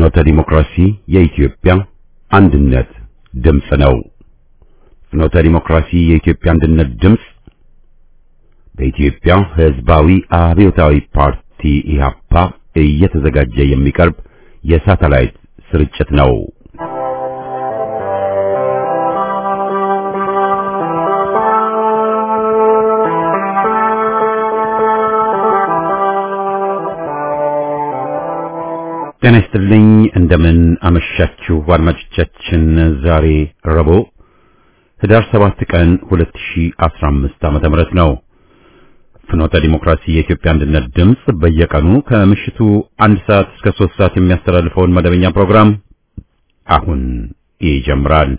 ፍኖተ ዲሞክራሲ የኢትዮጵያ አንድነት ድምፅ ነው። ፍኖተ ዲሞክራሲ የኢትዮጵያ አንድነት ድምፅ በኢትዮጵያ ሕዝባዊ አብዮታዊ ፓርቲ ኢህአፓ እየተዘጋጀ የሚቀርብ የሳተላይት ስርጭት ነው። ጤና ይስጥልኝ። እንደምን አመሻችሁ አድማጮቻችን። ዛሬ ረቡዕ ህዳር 7 ቀን 2015 ዓመተ ምህረት ነው። ፍኖተ ዲሞክራሲ የኢትዮጵያ አንድነት ድምፅ በየቀኑ ከምሽቱ አንድ ሰዓት እስከ 3 ሰዓት የሚያስተላልፈውን መደበኛ ፕሮግራም አሁን ይጀምራል።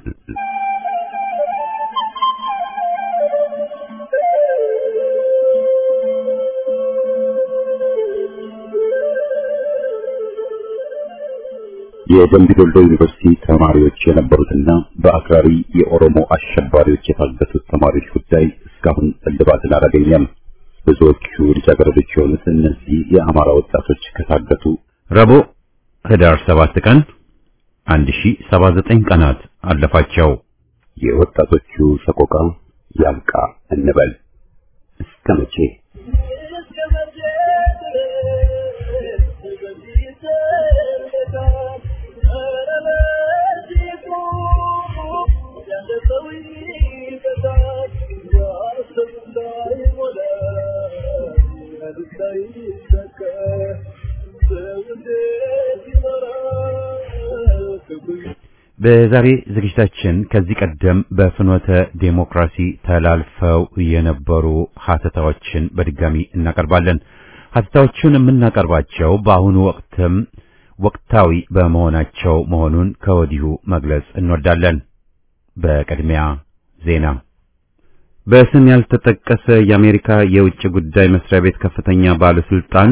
የደምቢ ዶሎ ዩኒቨርሲቲ ተማሪዎች የነበሩትና በአክራሪ የኦሮሞ አሸባሪዎች የታገቱት ተማሪዎች ጉዳይ እስካሁን እልባትን አላገኘም። ብዙዎቹ ልጃገረዶች የሆኑት እነዚህ የአማራ ወጣቶች ከታገቱ ረቡዕ ህዳር 7 ቀን 1079 ቀናት አለፋቸው። የወጣቶቹ ሰቆቃ ያብቃ እንበል እስከ መቼ? በዛሬ ዝግጅታችን ከዚህ ቀደም በፍኖተ ዴሞክራሲ ተላልፈው የነበሩ ሀተታዎችን በድጋሚ እናቀርባለን። ሀተታዎቹን የምናቀርባቸው በአሁኑ ወቅትም ወቅታዊ በመሆናቸው መሆኑን ከወዲሁ መግለጽ እንወዳለን። በቅድሚያ ዜና። በስም ያልተጠቀሰ የአሜሪካ የውጭ ጉዳይ መስሪያ ቤት ከፍተኛ ባለስልጣን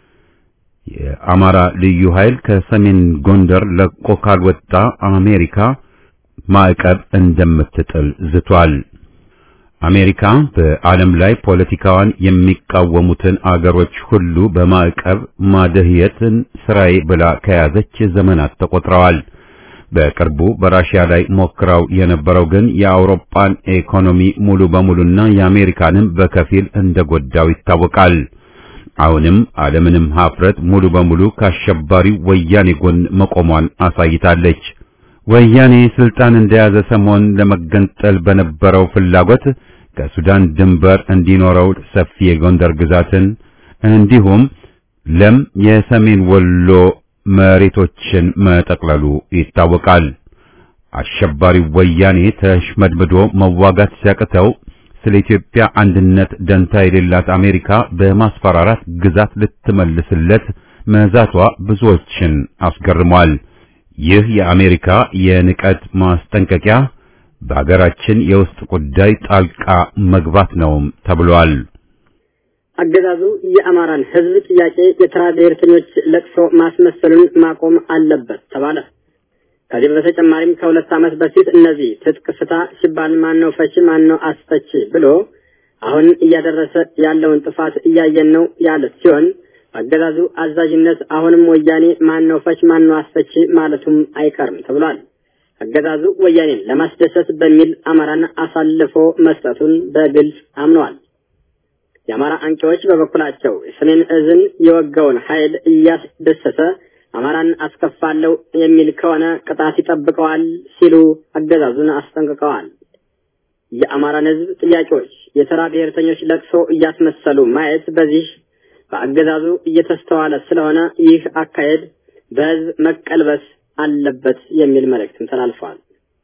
የአማራ ልዩ ኃይል ከሰሜን ጎንደር ለቆ ካልወጣ አሜሪካ ማዕቀብ እንደምትጥል ዝቷል። አሜሪካ በዓለም ላይ ፖለቲካዋን የሚቃወሙትን አገሮች ሁሉ በማዕቀብ ማደህየትን ስራዬ ብላ ከያዘች ዘመናት ተቆጥረዋል። በቅርቡ በራሽያ ላይ ሞክረው የነበረው ግን የአውሮፓን ኢኮኖሚ ሙሉ በሙሉና የአሜሪካንም በከፊል እንደጎዳው ይታወቃል። አሁንም ዓለምንም ሀፍረት ሙሉ በሙሉ ከአሸባሪው ወያኔ ጎን መቆሟን አሳይታለች። ወያኔ ስልጣን እንደያዘ ሰሞን ለመገንጠል በነበረው ፍላጎት ከሱዳን ድንበር እንዲኖረው ሰፊ የጎንደር ግዛትን እንዲሁም ለም የሰሜን ወሎ መሬቶችን መጠቅለሉ ይታወቃል። አሸባሪው ወያኔ ተሽመድምዶ መዋጋት ሲያቅተው ስለ ኢትዮጵያ አንድነት ደንታ የሌላት አሜሪካ በማስፈራራት ግዛት ልትመልስለት መዛቷ ብዙዎችን አስገርሟል። ይህ የአሜሪካ የንቀት ማስጠንቀቂያ በሀገራችን የውስጥ ጉዳይ ጣልቃ መግባት ነውም ተብሏል። አገዛዙ የአማራን ሕዝብ ጥያቄ የተራ ብሔርተኞች ለቅሶ ማስመሰሉን ማቆም አለበት ተባለ። ከዚህ በተጨማሪም ከሁለት ዓመት በፊት እነዚህ ትጥቅ ፍታ ሲባል ማን ነው ፈቺ ማን ነው አስፈቺ ብሎ አሁን እያደረሰ ያለውን ጥፋት እያየን ነው ያለ ሲሆን አገዛዙ አዛዥነት አሁንም ወያኔ ማን ነው ፈች ማን ነው አስፈቺ ማለቱም አይቀርም ተብሏል። አገዛዙ ወያኔን ለማስደሰት በሚል አማራን አሳልፎ መስጠቱን በግልጽ አምነዋል። የአማራ አንቂዎች በበኩላቸው የሰሜን እዝን የወጋውን ኃይል እያስደሰተ አማራን አስከፋለሁ የሚል ከሆነ ቅጣት ይጠብቀዋል ሲሉ አገዛዙን አስጠንቅቀዋል። የአማራን ሕዝብ ጥያቄዎች የተራ ብሔርተኞች ለቅሶ እያስመሰሉ ማየት በዚህ በአገዛዙ እየተስተዋለ ስለሆነ ይህ አካሄድ በሕዝብ መቀልበስ አለበት የሚል መልእክትም ተላልፏል።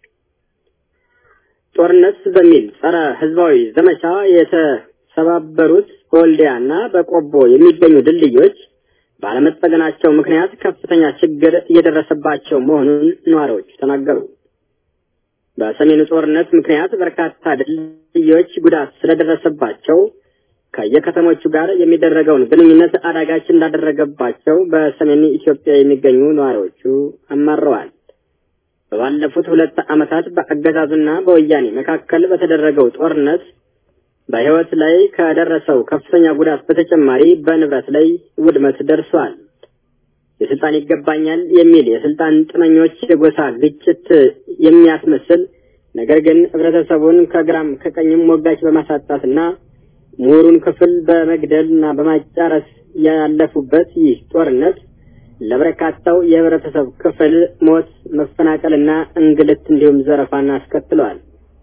ጦርነት በሚል ጸረ ሕዝባዊ ዘመቻ የተሰባበሩት በወልዲያና በቆቦ የሚገኙ ድልድዮች ባለመጠገናቸው ምክንያት ከፍተኛ ችግር እየደረሰባቸው መሆኑን ነዋሪዎች ተናገሩ። በሰሜኑ ጦርነት ምክንያት በርካታ ድልድዮች ጉዳት ስለደረሰባቸው ከየከተሞቹ ጋር የሚደረገውን ግንኙነት አዳጋች እንዳደረገባቸው በሰሜን ኢትዮጵያ የሚገኙ ነዋሪዎቹ አማረዋል። በባለፉት ሁለት ዓመታት በአገዛዙና በወያኔ መካከል በተደረገው ጦርነት በሕይወት ላይ ከደረሰው ከፍተኛ ጉዳት በተጨማሪ በንብረት ላይ ውድመት ደርሷል። የስልጣን ይገባኛል የሚል የስልጣን ጥመኞች የጎሳ ግጭት የሚያስመስል ነገር ግን ህብረተሰቡን ከግራም ከቀኝም ሞጋች በማሳጣትና ምሁሩን ክፍል በመግደል እና በማጫረስ ያለፉበት ይህ ጦርነት ለበርካታው የህብረተሰብ ክፍል ሞት፣ መፈናቀልና እንግልት እንዲሁም ዘረፋን አስከትለዋል።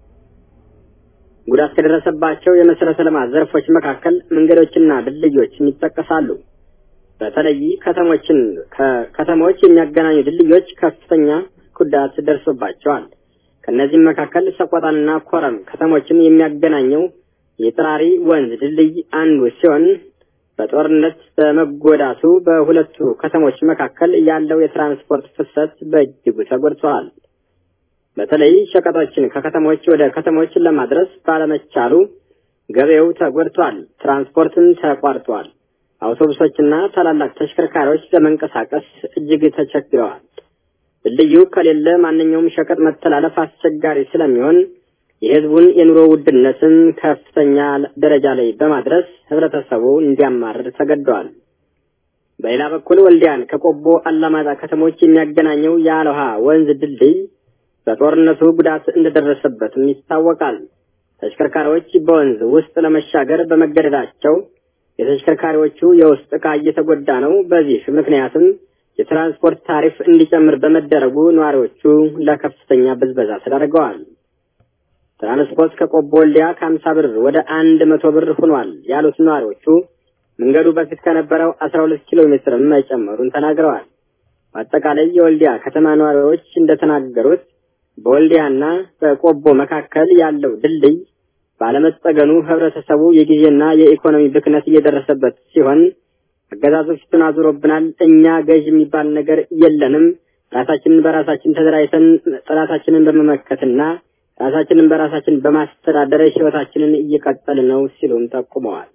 ጉዳት ከደረሰባቸው የመሰረተ ልማት ዘርፎች መካከል መንገዶችና ድልድዮችን ይጠቀሳሉ። በተለይ ከተሞችን ከከተሞች የሚያገናኙ ድልድዮች ከፍተኛ ጉዳት ደርሶባቸዋል። ከእነዚህም መካከል ሰቆጣንና ኮረም ከተሞችን የሚያገናኘው የጥራሪ ወንዝ ድልድይ አንዱ ሲሆን በጦርነት በመጎዳቱ በሁለቱ ከተሞች መካከል ያለው የትራንስፖርት ፍሰት በእጅጉ ተጎድተዋል። በተለይ ሸቀጦችን ከከተሞች ወደ ከተሞች ለማድረስ ባለመቻሉ ገበያው ተጎድቷል። ትራንስፖርትም ተቋርጧል። አውቶቡሶችና ታላላቅ ተሽከርካሪዎች ለመንቀሳቀስ እጅግ ተቸግረዋል። ድልድዩ ከሌለ ማንኛውም ሸቀጥ መተላለፍ አስቸጋሪ ስለሚሆን የሕዝቡን የኑሮ ውድነትን ከፍተኛ ደረጃ ላይ በማድረስ ህብረተሰቡ እንዲያማርር ተገደዋል። በሌላ በኩል ወልዲያን ከቆቦ አላማጣ ከተሞች የሚያገናኘው የአለውሃ ወንዝ ድልድይ በጦርነቱ ጉዳት እንደደረሰበትም ይታወቃል። ተሽከርካሪዎች በወንዝ ውስጥ ለመሻገር በመገደዳቸው የተሽከርካሪዎቹ የውስጥ ዕቃ እየተጎዳ ነው። በዚህ ምክንያትም የትራንስፖርት ታሪፍ እንዲጨምር በመደረጉ ነዋሪዎቹ ለከፍተኛ ብዝበዛ ተዳርገዋል። ትራንስፖርት ከቆቦ ወልዲያ ከሀምሳ ብር ወደ አንድ መቶ ብር ሆኗል ያሉት ነዋሪዎቹ መንገዱ በፊት ከነበረው አስራ ሁለት ኪሎ ሜትር መጨመሩን ተናግረዋል። በአጠቃላይ የወልዲያ ከተማ ነዋሪዎች እንደተናገሩት በወልዲያና በቆቦ መካከል ያለው ድልድይ ባለመጠገኑ ህብረተሰቡ የጊዜና የኢኮኖሚ ብክነት እየደረሰበት ሲሆን አገዛዙ ፊቱን አዙሮብናል፣ እኛ ገዥ የሚባል ነገር የለንም፣ ራሳችንን በራሳችን ተደራጅተን ጠላታችንን በመመከትና ራሳችንን በራሳችን በማስተዳደር ህይወታችንን እየቀጠል ነው ሲሉም ጠቁመዋል።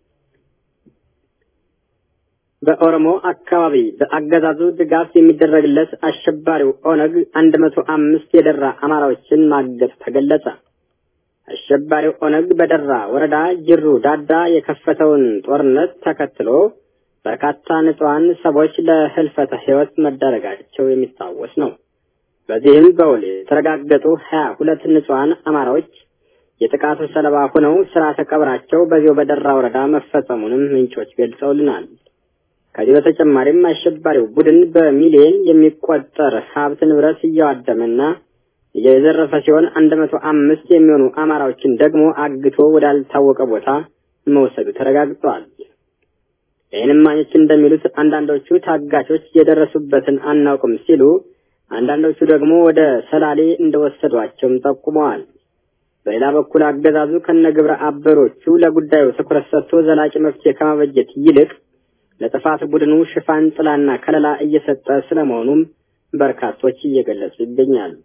በኦሮሞ አካባቢ በአገዛዙ ድጋፍ የሚደረግለት አሸባሪው ኦነግ አንድ መቶ አምስት የደራ አማራዎችን ማገት ተገለጸ። አሸባሪው ኦነግ በደራ ወረዳ ጅሩ ዳዳ የከፈተውን ጦርነት ተከትሎ በርካታ ንጹሐን ሰዎች ለህልፈተ ህይወት መዳረጋቸው የሚታወስ ነው። በዚህም በውል የተረጋገጡ ሀያ ሁለት ንጹሐን አማራዎች የጥቃቱ ሰለባ ሆነው ስርዓተ ቀብራቸው በዚያው በደራ ወረዳ መፈጸሙንም ምንጮች ገልጸውልናል። ከዚህ በተጨማሪም አሸባሪው ቡድን በሚሊዮን የሚቆጠር ሀብት ንብረት እያዋደመና እየዘረፈ ሲሆን አንድ መቶ አምስት የሚሆኑ አማራዎችን ደግሞ አግቶ ወዳልታወቀ ቦታ መውሰዱ ተረጋግጧል። የዓይን እማኞች እንደሚሉት አንዳንዶቹ ታጋቾች የደረሱበትን አናውቅም ሲሉ፣ አንዳንዶቹ ደግሞ ወደ ሰላሌ እንደወሰዷቸውም ጠቁመዋል። በሌላ በኩል አገዛዙ ከነግብረ አበሮቹ ለጉዳዩ ትኩረት ሰጥቶ ዘላቂ መፍትሄ ከማበጀት ይልቅ ለጥፋት ቡድኑ ሽፋን ጥላና ከለላ እየሰጠ ስለመሆኑም በርካቶች እየገለጹ ይገኛሉ።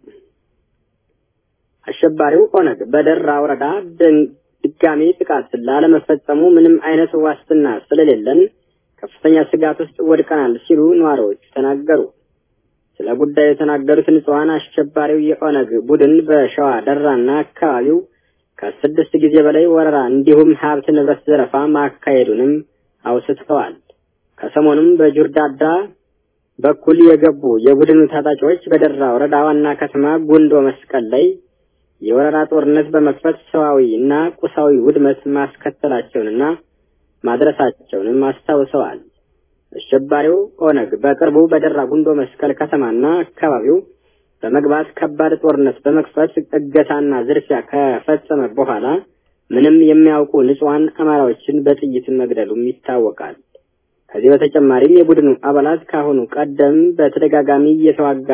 አሸባሪው ኦነግ በደራ ወረዳ ድጋሜ ጥቃት ላለመፈጸሙ ምንም አይነት ዋስትና ስለሌለን ከፍተኛ ስጋት ውስጥ ወድቀናል ሲሉ ነዋሪዎቹ ተናገሩ። ስለ ጉዳዩ የተናገሩት ንጹሐን አሸባሪው የኦነግ ቡድን በሸዋ ደራና አካባቢው ከስድስት ጊዜ በላይ ወረራ እንዲሁም ሀብት ንብረት ዘረፋ ማካሄዱንም አውስተዋል። ከሰሞኑም በጁርዳዳ በኩል የገቡ የቡድኑ ታጣቂዎች በደራ ወረዳ ዋና ከተማ ጉንዶ መስቀል ላይ የወረራ ጦርነት በመክፈት ሰዋዊ እና ቁሳዊ ውድመት ማስከተላቸውንና ማድረሳቸውንም አስታውሰዋል። አሸባሪው ኦነግ በቅርቡ በደራ ጉንዶ መስቀል ከተማና አካባቢው በመግባት ከባድ ጦርነት በመክፈት እገታና ዝርፊያ ከፈጸመ በኋላ ምንም የሚያውቁ ንጹሐን አማራዎችን በጥይት መግደሉም ይታወቃል። ከዚህ በተጨማሪም የቡድኑ አባላት ካሁኑ ቀደም በተደጋጋሚ እየተዋጋ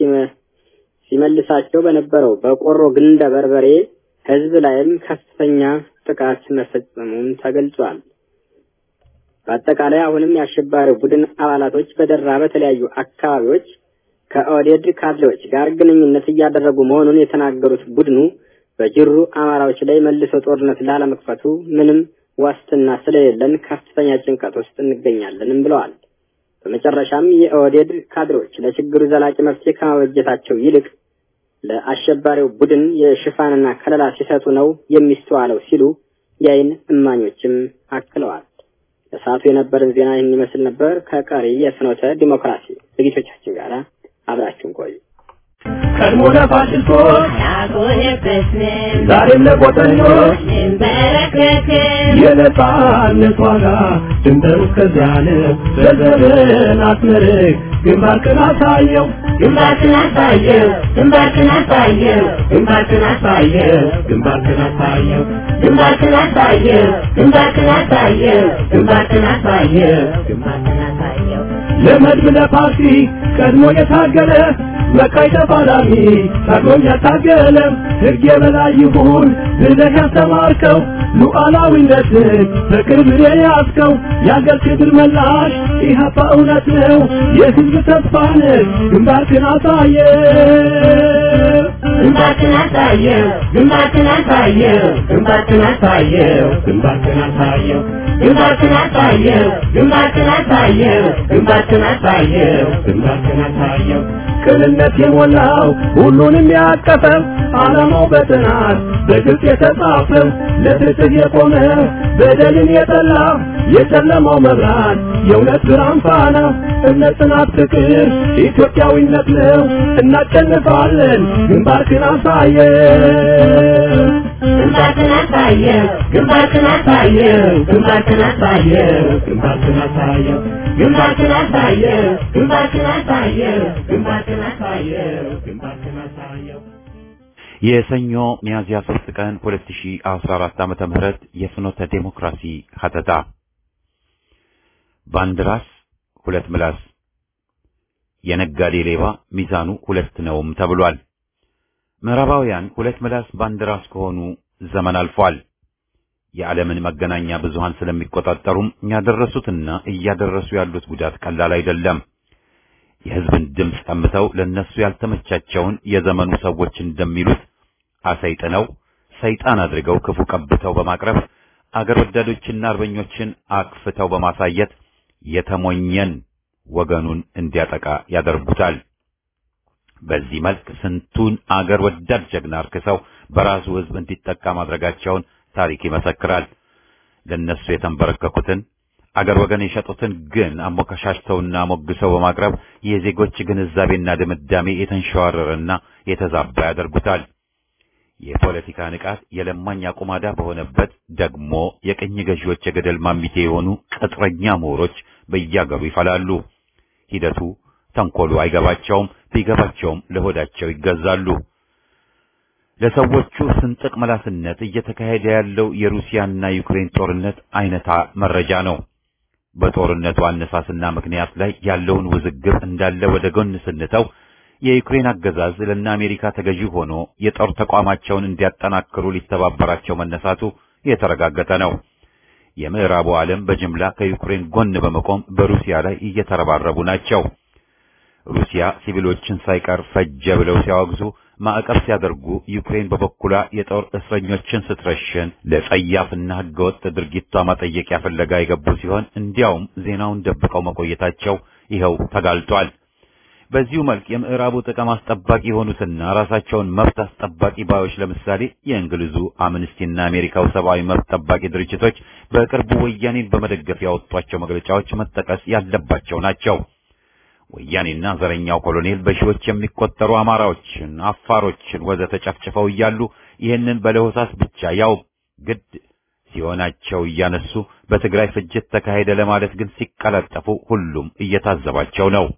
ሲመልሳቸው በነበረው በቆሮ ግንደ በርበሬ ሕዝብ ላይም ከፍተኛ ጥቃት መፈጸሙም ተገልጿል። በአጠቃላይ አሁንም የአሸባሪው ቡድን አባላቶች በደራ በተለያዩ አካባቢዎች ከኦህዴድ ካድሬዎች ጋር ግንኙነት እያደረጉ መሆኑን የተናገሩት ቡድኑ በጅሩ አማራዎች ላይ መልሶ ጦርነት ላለመክፈቱ ምንም ዋስትና ስለሌለን ከፍተኛ ጭንቀት ውስጥ እንገኛለንም ብለዋል። በመጨረሻም የኦህዴድ ካድሬዎች ለችግሩ ዘላቂ መፍትሄ ከማበጀታቸው ይልቅ ለአሸባሪው ቡድን የሽፋንና ከለላ ሲሰጡ ነው የሚስተዋለው ሲሉ የዓይን እማኞችም አክለዋል። ለሰዓቱ የነበረን ዜና ይህን ይመስል ነበር። ከቀሪ የፍኖተ ዲሞክራሲ ዝግጅቶቻችን ጋር አብራችሁን ቆዩ። ቀድሞ ለፋሽስቶች ያጎነበስን ዛሬም ለቆጠኞች እንበረከክን የነጻነት ዋጋ ድንበሩ እስከዚያ ነው። በዘመን አስመርቅ ግንባርክን አሳየው ግንባርክን አሳየው ግንባርክን አሳየው ግንባርክን አሳየው ግንባርክን አሳየው ግንባርክን አሳየው ግንባርክን አሳየው ግንባርክን አሳየው ግንባርክን አሳየው ለመድብ ለፓርቲ ቀድሞ የታገለ መቃይ ተፋላሚ ታግሎም ያታገለ ሕግ የበላይ ይሁን ብለህ ያስተማርከው ሉዓላዊነትን በክብር የያዝከው የአገር ክብር መላሽ ኢህአፓ እውነት ነው የሕዝብ ተስፋ ነህ ግንባርክን አሳየ ግንባርክን አሳየው ግንባርክን አሳየው ግንባርክን አሳየው ግንባርክን አሳየው ግንባርክን አሳየው ግንባርክን አሳየው ግንባርክን አሳየው ግንባርክን አሳየው ቅንነት የሞላው ሁሉንም ያቀፈ ዓላማው በጥናት በግልጽ የተጻፈ ለፍትህ የቆመ በደልን የጠላ የጨለማው መብራት የእውነት ብርሃን ፋና እምነት፣ ጽናት፣ ፍቅር ኢትዮጵያዊነት ነው። እናሸንፋለን። ግንባርክን አሳየው ግንባርክን አሳየው ግንባርክን አሳየው ግንባርክን አሳየው ግንባርክን አሳየው ግንባርክን አሳየው ግንባርክን አሳየው ግንባርክን አሳየው ግንባርክን አሳየው የሰኞ ሚያዝያ 3 ቀን 2014 ዓመተ ምህረት የፍኖተ ዴሞክራሲ ሀተታ በአንድ ራስ ሁለት ምላስ የነጋዴ ሌባ ሚዛኑ ሁለት ነውም ተብሏል። ምዕራባውያን ሁለት ምላስ በአንድ ራስ ከሆኑ ዘመን አልፏል። የዓለምን መገናኛ ብዙሃን ስለሚቆጣጠሩም ያደረሱትና እያደረሱ ያሉት ጉዳት ቀላል አይደለም። የሕዝብን ድምፅ ቀምተው ለነሱ ያልተመቻቸውን የዘመኑ ሰዎች እንደሚሉት አሰይጥነው ሰይጣን አድርገው ክፉ ቀብተው በማቅረብ አገር ወዳዶችና አርበኞችን አክፍተው በማሳየት የተሞኘን ወገኑን እንዲያጠቃ ያደርጉታል። በዚህ መልክ ስንቱን አገር ወዳድ ጀግና አርክሰው በራሱ ሕዝብ እንዲጠቃ ማድረጋቸውን ታሪክ ይመሰክራል። ለነሱ የተንበረከኩትን አገር ወገን የሸጡትን ግን አሞካሻሽተውና ሞግሰው በማቅረብ የዜጎች ግንዛቤና ድምዳሜ የተንሸዋረረና የተዛባ ያደርጉታል። የፖለቲካ ንቃት የለማኝ አቁማዳ በሆነበት ደግሞ የቅኝ ገዢዎች የገደል ማሚቴ የሆኑ ቅጥረኛ ምሁሮች በያገሩ ይፈላሉ። ሂደቱ ተንኮሉ አይገባቸውም፣ ቢገባቸውም ለሆዳቸው ይገዛሉ። ለሰዎቹ ስንጥቅ መላስነት እየተካሄደ ያለው የሩሲያና ዩክሬን ጦርነት አይነታ መረጃ ነው። በጦርነቱ አነሳስና ምክንያት ላይ ያለውን ውዝግብ እንዳለ ወደ ጎን ስንተው የዩክሬን አገዛዝ ለእነ አሜሪካ ተገዢ ሆኖ የጦር ተቋማቸውን እንዲያጠናክሩ ሊተባበራቸው መነሳቱ የተረጋገጠ ነው። የምዕራቡ ዓለም በጅምላ ከዩክሬን ጎን በመቆም በሩሲያ ላይ እየተረባረቡ ናቸው። ሩሲያ ሲቪሎችን ሳይቀር ፈጀ ብለው ሲያወግዙ ማዕቀብ ሲያደርጉ ዩክሬን በበኩሏ የጦር እስረኞችን ስትረሽን ለጸያፍና ሕገወጥ ድርጊቷ ማጠየቂያ ፍለጋ የገቡ ሲሆን እንዲያውም ዜናውን ደብቀው መቆየታቸው ይኸው ተጋልጧል። በዚሁ መልክ የምዕራቡ ጥቅም አስጠባቂ የሆኑትና ራሳቸውን መብት አስጠባቂ ባዮች ለምሳሌ የእንግሊዙ አምነስቲና አሜሪካው ሰብአዊ መብት ጠባቂ ድርጅቶች በቅርቡ ወያኔን በመደገፍ ያወጧቸው መግለጫዎች መጠቀስ ያለባቸው ናቸው። ወያኔና ዘረኛው ኮሎኔል በሺዎች የሚቆጠሩ አማራዎችን፣ አፋሮችን ወዘተ ጨፍጭፈው እያሉ ይህንን በለሆሳስ ብቻ ያው ግድ ሲሆናቸው እያነሱ በትግራይ ፍጅት ተካሄደ ለማለት ግን ሲቀላጠፉ ሁሉም እየታዘባቸው ነው።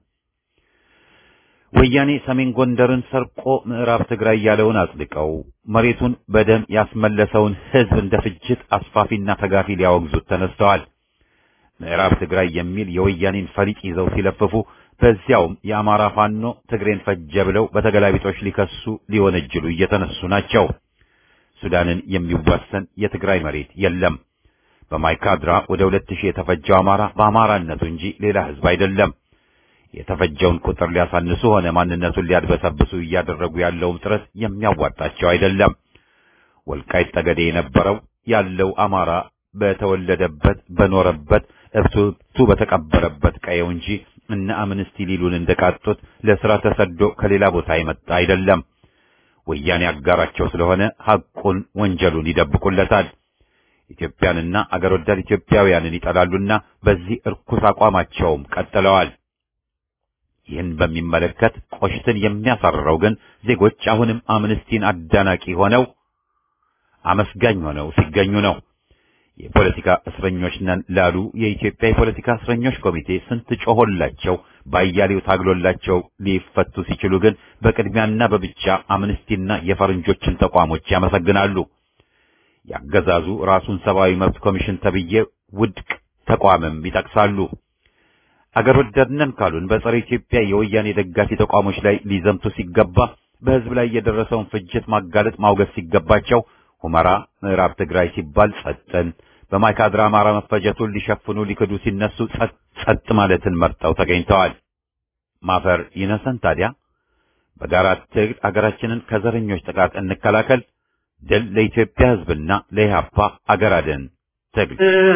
ወያኔ ሰሜን ጎንደርን ሰርቆ ምዕራብ ትግራይ ያለውን አጽድቀው መሬቱን በደም ያስመለሰውን ሕዝብ እንደ ፍጅት አስፋፊና ተጋፊ ሊያወግዙት ተነስተዋል። ምዕራብ ትግራይ የሚል የወያኔን ፈሊጥ ይዘው ሲለፍፉ በዚያውም የአማራ ፋኖ ትግሬን ፈጀ ብለው በተገላቢጦች ሊከሱ ሊወነጅሉ እየተነሱ ናቸው። ሱዳንን የሚዋሰን የትግራይ መሬት የለም። በማይካድራ ወደ ሁለት ሺህ የተፈጀው አማራ በአማራነቱ እንጂ ሌላ ሕዝብ አይደለም። የተፈጀውን ቁጥር ሊያሳንሱ ሆነ ማንነቱን ሊያድበሰብሱ እያደረጉ ያለውም ጥረት የሚያዋጣቸው አይደለም። ወልቃይት ጠገዴ የነበረው ያለው አማራ በተወለደበት በኖረበት እብቱ በተቀበረበት ቀየው እንጂ እነ አምነስቲ ሊሉን እንደቃጡት ለስራ ተሰዶ ከሌላ ቦታ የመጣ አይደለም። ወያኔ አጋራቸው ስለሆነ ሐቁን ወንጀሉን ይደብቁለታል። ኢትዮጵያንና አገር ወዳድ ኢትዮጵያውያንን ይጠላሉና በዚህ እርኩስ አቋማቸውም ቀጥለዋል። ይህን በሚመለከት ቆሽትን የሚያሳርረው ግን ዜጎች አሁንም አምነስቲን አዳናቂ ሆነው አመስጋኝ ሆነው ሲገኙ ነው። የፖለቲካ እስረኞች ነን ላሉ የኢትዮጵያ የፖለቲካ እስረኞች ኮሚቴ ስንት ጮሆላቸው ባያሌው ታግሎላቸው ሊፈቱ ሲችሉ ግን በቅድሚያና በብቻ አምነስቲና የፈረንጆችን ተቋሞች ያመሰግናሉ። ያገዛዙ ራሱን ሰብአዊ መብት ኮሚሽን ተብዬ ውድቅ ተቋምም ይጠቅሳሉ። አገር ወዳድነን ካሉን በጸረ ኢትዮጵያ የወያኔ ደጋፊ ተቋሞች ላይ ሊዘምቱ ሲገባ በሕዝብ ላይ የደረሰውን ፍጅት ማጋለጥ ማውገዝ ሲገባቸው ሁመራ ምዕራብ ትግራይ ሲባል ጸጥን፣ በማይካድራ አማራ መፈጀቱን ሊሸፍኑ ሊክዱ ሲነሱ ጸጥ ጸጥ ማለትን መርጠው ተገኝተዋል። ማፈር ይነሰን ታዲያ። በጋራ ትግል አገራችንን ከዘረኞች ጥቃት እንከላከል። ድል ለኢትዮጵያ ሕዝብና ለኢህአፓ አገር አድን ትግል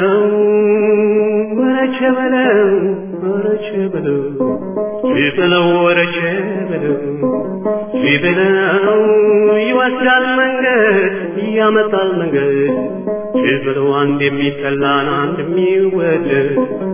ወረቸ በለው ወረቸ በለው ሲበለው ወረቸ በለው ሲበለው ይወስዳል መንገድ ያመጣል መንገድ ሲበለው አንድ የሚጠላን አንድ የሚወደድ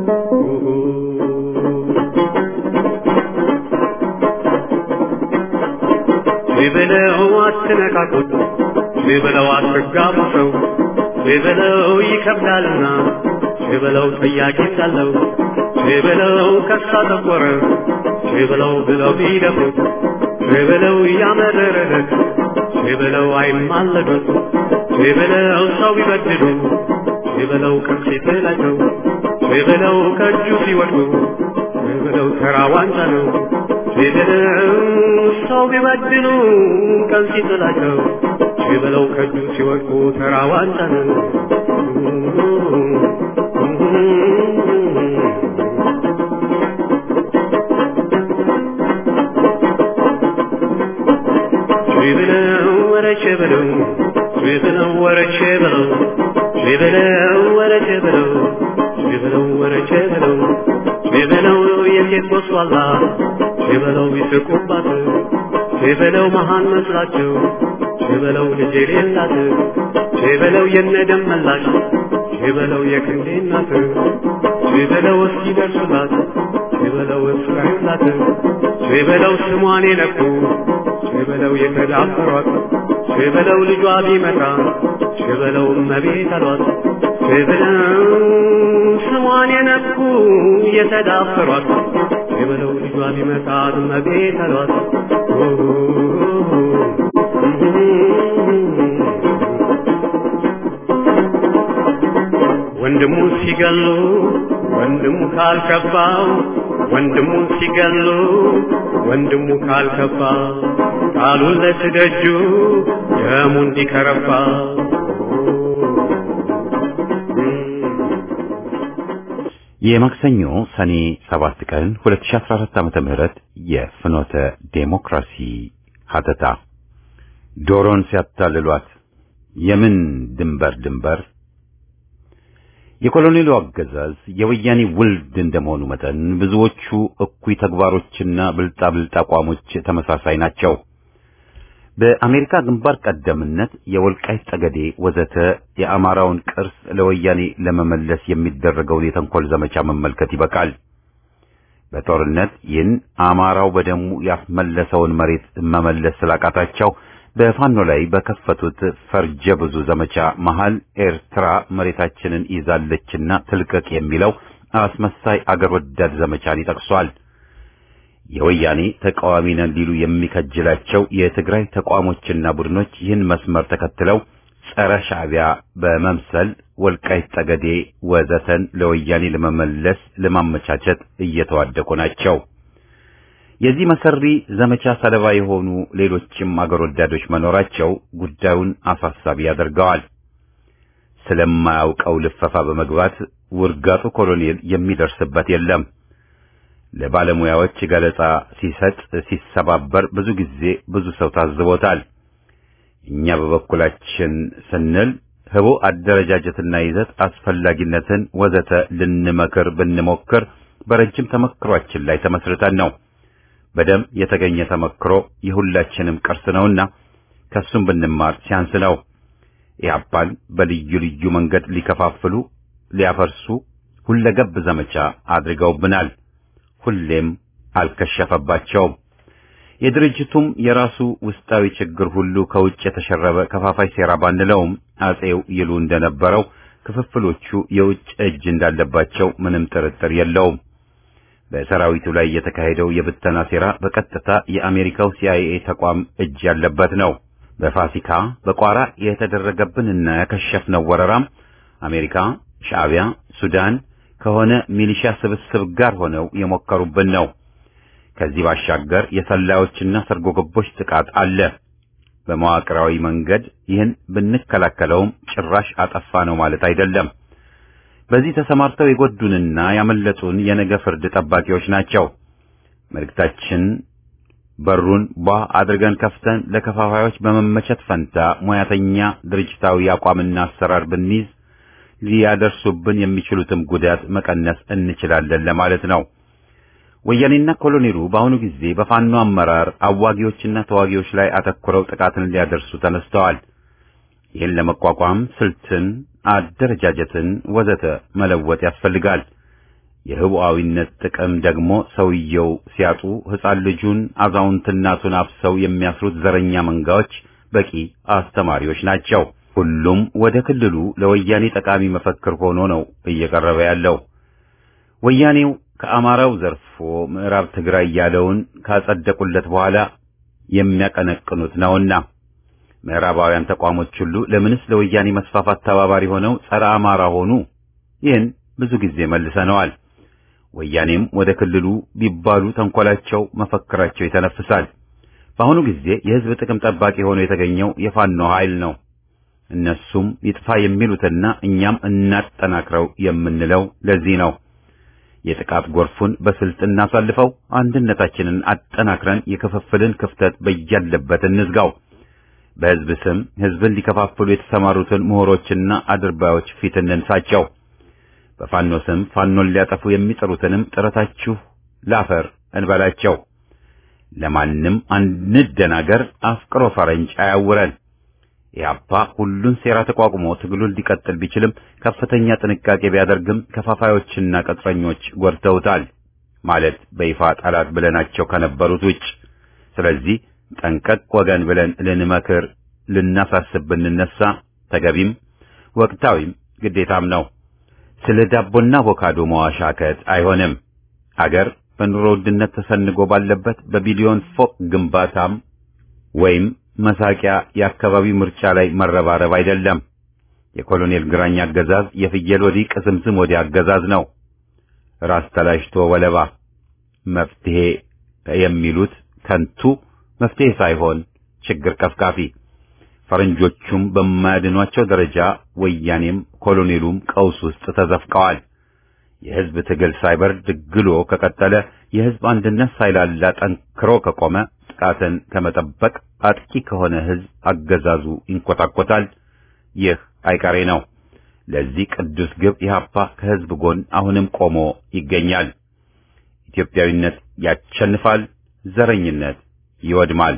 ሲበለው አትነካኩት ሲበለው አትጋቡ ሰው ሲበለው ይከብዳልና ሲበለው ጥያቄ ሳለው ሲበለው ከሳ ጠቆረ ሲበለው ብለው ቢደፍሩት ሲበለው ያመረረለት ሲበለው አይማለዱት ሲበለው ሰው ቢበድሉ ሲበለው ቅርስ ሲጥላቸው ሲበለው ከእጁ ሲወድቁ ሲበለው ተራ ዋንጫ ነው ሲበለው ሰው ቢበድሉ ቀን ሲጥላቸው ሲበለው ከእጁ ሲወድቁ ተራ ዋንጫ ነው። ሲበለው ወረቼ በለው ሲበለው ወረቼ በለው ሲበለው ወረቼ በለው ሲበለው ወረቼ በለው ሲበለው የሴት ቦስዋላ ሲበለው ይስቁባት ሲበለው መሃን መስላቸው ሲበለው ልጅ የሌላት ሲበለው የነደም መላሽ ሲበለው የክንዴ እናት ሲበለው እስኪደርሱላት ሲበለው እስራኤላት ሲበለው ስሟን የነኩ ሲበለው የተዳፈሯት ሲበለው ልጇ ቢመጣ ሲበለው እመቤት አሏት ሲበለው ስሟን የነኩ የተዳፈሯት ሲበለው ልጇ ቢመጣ እመቤት አሏት ወንድሙ ሲገሉ ወንድሙ ካልከባው ወንድሙ ሲገሉ ወንድሙ ካልከባ ቃሉን ለትደጁ ደሙ እንዲከረባ የማክሰኞ ሰኔ 7 ቀን 2014 ዓመተ ምህረት የፍኖተ ዴሞክራሲ ሀተታ ዶሮን ሲያታልሏት የምን ድንበር ድንበር የኮሎኔሉ አገዛዝ የወያኔ ውልድ እንደመሆኑ መጠን ብዙዎቹ እኩይ ተግባሮችና ብልጣብልጥ አቋሞች ተመሳሳይ ናቸው። በአሜሪካ ግንባር ቀደምነት የወልቃይት ጠገዴ ወዘተ የአማራውን ቅርስ ለወያኔ ለመመለስ የሚደረገውን የተንኮል ዘመቻ መመልከት ይበቃል። በጦርነት ይህን አማራው በደሙ ያስመለሰውን መሬት መመለስ ስላቃታቸው በፋኖ ላይ በከፈቱት ፈርጀ ብዙ ዘመቻ መሃል ኤርትራ መሬታችንን ይዛለችና ትልቀቅ የሚለው አስመሳይ አገር ወዳድ ዘመቻን ይጠቅሷል። የወያኔ ተቃዋሚ ነን ሊሉ የሚከጅላቸው የትግራይ ተቋሞችና ቡድኖች ይህን መስመር ተከትለው ጸረ ሻዕቢያ በመምሰል ወልቃይት ጠገዴ ወዘተን ለወያኔ ለመመለስ ለማመቻቸት እየተዋደቁ ናቸው። የዚህ መሰሪ ዘመቻ ሰለባ የሆኑ ሌሎችም አገር ወዳዶች መኖራቸው ጉዳዩን አሳሳቢ ያደርገዋል። ስለማያውቀው ልፈፋ በመግባት ውርጋጡ ኮሎኔል የሚደርስበት የለም። ለባለሙያዎች ገለጻ ሲሰጥ ሲሰባበር ብዙ ጊዜ ብዙ ሰው ታዝቦታል። እኛ በበኩላችን ስንል ህቡ አደረጃጀትና ይዘት አስፈላጊነትን ወዘተ ልንመክር ብንሞክር በረጅም ተመክሯችን ላይ ተመስርተን ነው። በደም የተገኘ ተመክሮ የሁላችንም ቅርስ ነውና ከሱም ብንማር ሲያንስ ነው። ኢህአፓን በልዩ ልዩ መንገድ ሊከፋፍሉ፣ ሊያፈርሱ ሁለገብ ዘመቻ አድርገውብናል። ሁሌም አልከሸፈባቸውም። የድርጅቱም የራሱ ውስጣዊ ችግር ሁሉ ከውጭ የተሸረበ ከፋፋይ ሴራ ባንለውም አጼው ይሉ እንደነበረው ክፍፍሎቹ የውጭ እጅ እንዳለባቸው ምንም ጥርጥር የለውም። በሰራዊቱ ላይ የተካሄደው የብተና ሴራ በቀጥታ የአሜሪካው ሲአይኤ ተቋም እጅ ያለበት ነው። በፋሲካ በቋራ የተደረገብንና ያከሸፍነው ወረራም አሜሪካ፣ ሻዕቢያ፣ ሱዳን ከሆነ ሚሊሻ ስብስብ ጋር ሆነው የሞከሩብን ነው። ከዚህ ባሻገር የሰላዮችና ሰርጎ ገቦች ጥቃት አለ። በመዋቅራዊ መንገድ ይህን ብንከላከለውም ጭራሽ አጠፋ ነው ማለት አይደለም። በዚህ ተሰማርተው የጎዱንና ያመለጡን የነገ ፍርድ ጠባቂዎች ናቸው። መልእክታችን በሩን ቧ አድርገን ከፍተን ለከፋፋዮች በመመቸት ፈንታ ሙያተኛ ድርጅታዊ አቋምና አሰራር ብንይዝ ሊያደርሱብን የሚችሉትም ጉዳት መቀነስ እንችላለን ለማለት ነው። ወያኔና ኮሎኔሉ በአሁኑ ጊዜ በፋኖ አመራር አዋጊዎችና ተዋጊዎች ላይ አተኩረው ጥቃትን ሊያደርሱ ተነስተዋል። ይህን ለመቋቋም ስልትን፣ አደረጃጀትን ወዘተ መለወጥ ያስፈልጋል። የህቡዓዊነት ጥቅም ደግሞ ሰውየው ሲያጡ ሕፃን ልጁን አዛውንት እናቱን አፍሰው የሚያስሩት ዘረኛ መንጋዎች በቂ አስተማሪዎች ናቸው። ሁሉም ወደ ክልሉ ለወያኔ ጠቃሚ መፈክር ሆኖ ነው እየቀረበ ያለው። ወያኔው ከአማራው ዘርፎ ምዕራብ ትግራይ ያለውን ካጸደቁለት በኋላ የሚያቀነቅኑት ነውና ምዕራባውያን ተቋሞች ሁሉ ለምንስ ለወያኔ መስፋፋት ተባባሪ ሆነው ጸረ አማራ ሆኑ? ይህን ብዙ ጊዜ መልሰነዋል። ወያኔም ወደ ክልሉ ቢባሉ ተንኮላቸው፣ መፈክራቸው ይተነፍሳል። በአሁኑ ጊዜ የህዝብ ጥቅም ጠባቂ ሆኖ የተገኘው የፋኖ ኃይል ነው። እነሱም ይጥፋ የሚሉትና እኛም እናጠናክረው የምንለው ለዚህ ነው። የጥቃት ጎርፉን በስልት እናሳልፈው፣ አንድነታችንን አጠናክረን የክፍፍልን ክፍተት በያለበት እንዝጋው። በህዝብ ስም ህዝብን ሊከፋፍሉ የተሰማሩትን ምሁሮችና አድርባዮች ፊት እንንሳቸው። በፋኖ ስም ፋኖን ሊያጠፉ የሚጥሩትንም ጥረታችሁ ላፈር እንበላቸው። ለማንም አንደናገር፣ አፍቅሮ ፈረንጅ አያውረን። ኢህአፓ ሁሉን ሴራ ተቋቁሞ ትግሉን ሊቀጥል ቢችልም ከፍተኛ ጥንቃቄ ቢያደርግም ከፋፋዮችና ቅጥረኞች ጎድተውታል ማለት በይፋ ጠላት ብለናቸው ከነበሩት ውጭ። ስለዚህ ጠንቀቅ ወገን ብለን ልንመክር ልናሳስብ ብንነሳ ተገቢም ወቅታዊም ግዴታም ነው። ስለ ዳቦና አቮካዶ መዋሻከት አይሆንም። አገር በኑሮ ውድነት ተሰንጎ ባለበት በቢሊዮን ፎቅ ግንባታም ወይም መሳቂያ የአካባቢው ምርጫ ላይ መረባረብ አይደለም። የኮሎኔል ግራኝ አገዛዝ የፍየል ወዲህ ቅዝምዝም ወዲህ አገዛዝ ነው። ራስ ተላጭቶ ወለባ መፍትሄ የሚሉት ከንቱ መፍትሄ ሳይሆን ችግር ቀፍቃፊ። ፈረንጆቹም በማያድኗቸው ደረጃ ወያኔም ኮሎኔሉም ቀውስ ውስጥ ተዘፍቀዋል። የህዝብ ትግል ሳይበርድ ግሎ ከቀጠለ የህዝብ አንድነት ሳይላላ ጠንክሮ ከቆመ ጥቃትን ከመጠበቅ አጥቂ ከሆነ ህዝብ አገዛዙ ይንኮታኮታል። ይህ አይቀሬ ነው። ለዚህ ቅዱስ ግብ ኢህአፓ ከህዝብ ጎን አሁንም ቆሞ ይገኛል። ኢትዮጵያዊነት ያሸንፋል፣ ዘረኝነት ይወድማል።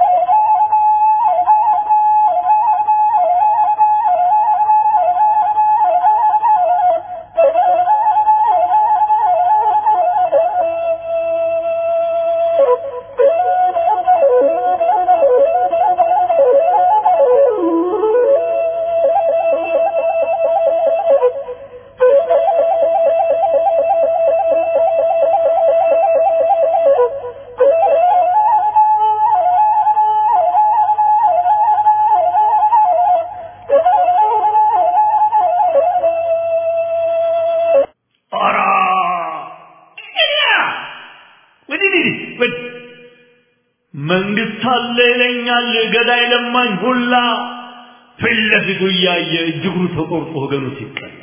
መንግስት አለ ይለኛል ገዳይ ለማኝ ሁላ ፊት ለፊቱ እያየ እጅግሩ ተቆርጦ ወገኑ ሲቀላ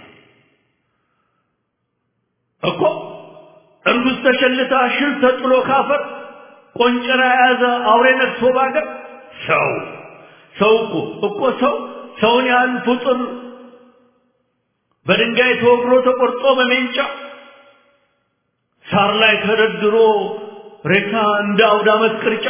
እኮ እርጉዝ ተሸልታ ሽል ተጥሎ ካፈር ቆንጨራ የያዘ አውሬ ነግሶ ባገር ሰው ሰው እኮ እኮ ሰው ሰውን ያህል ፍጡር በድንጋይ ተወግሮ ተቆርጦ በሜንጫ ሳር ላይ ተደርድሮ ሬሳ እንደ አውደ ዓመት ቅርጫ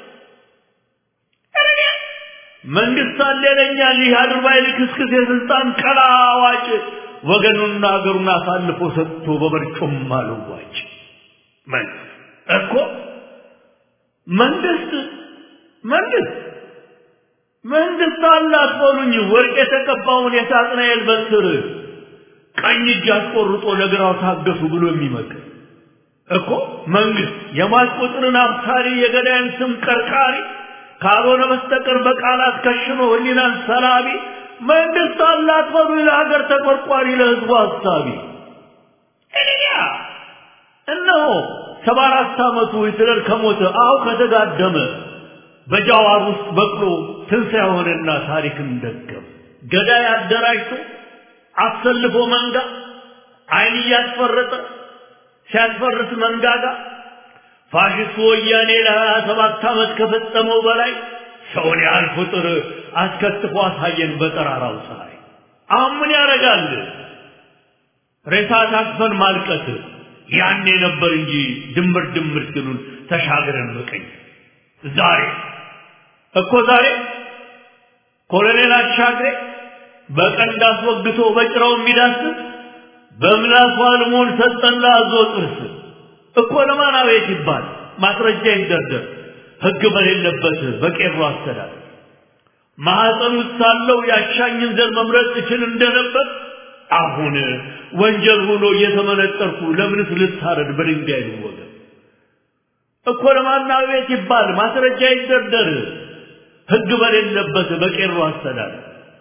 መንግስት አለ ይለኛል ይህ አድርባይ ልክስክስ የስልጣን ቀላ አዋጭ ወገኑና አገሩን አሳልፎ ሰጥቶ በመርጮም አልዋጭ መንግስት እኮ መንግስት መንግስት መንግስት አላት በሉኝ ወርቅ የተቀባውን የሳጥናኤል በትር ቀኝ እጅ አስቆርጦ ለግራው ታገሱ ብሎ የሚመክር እኮ መንግስት የሟች ቁጥርን አብሳሪ የገዳይን ስም ቀርቃሪ ካልሆነ በስተቀር በቃላት ከሽኖ ህሊናን ሰላቢ መንግስት አላት በሉ ለሀገር ተቆርቋሪ ለህዝቡ ሀሳቢ እኔያ እነሆ ሰባ አራት ዓመቱ ሂትለር ከሞተ አሁ ከተጋደመ በጃዋር ውስጥ በቅሎ ትንሣኤ ሆነና ታሪክን ደገም ገዳይ አደራጅቶ አሰልፎ መንጋ አይን እያስፈረጠ ሲያስፈርስ መንጋጋ ፋሽስቱ ወያኔ ለሀያ ሰባት ዓመት ከፈጸመው በላይ ሰውን ያህል ቁጥር አስከትፎ አሳየን በጠራራው ፀሐይ። አሁን ምን ያደርጋል? ሬሳ ታቅፈን ማልቀስ ያኔ ነበር እንጂ ድምር ድምር ሲሉን ተሻግረን መቀኝ ዛሬ እኮ ዛሬ ኮሎኔል አሻግሬ በቀንድ አስወግቶ በጭራው የሚዳስስ በምላሱ አልሞን ሰጠን ለአዞ ጥርስ እኮ ለማን አቤት ይባል ማስረጃ ይደርደር ህግ በሌለበት በቄሮ አስተዳደር ማህፀን ውስጥ ሳለው ያሻኝን ዘር መምረጥ እችል እንደነበር አሁን ወንጀል ሆኖ እየተመነጠርኩ ለምንስ ልታረድ በድንጋይ ልወገድ እኮ ለማን አቤት ይባል ማስረጃ ይደርደር ህግ በሌለበት በቄሮ አስተዳደር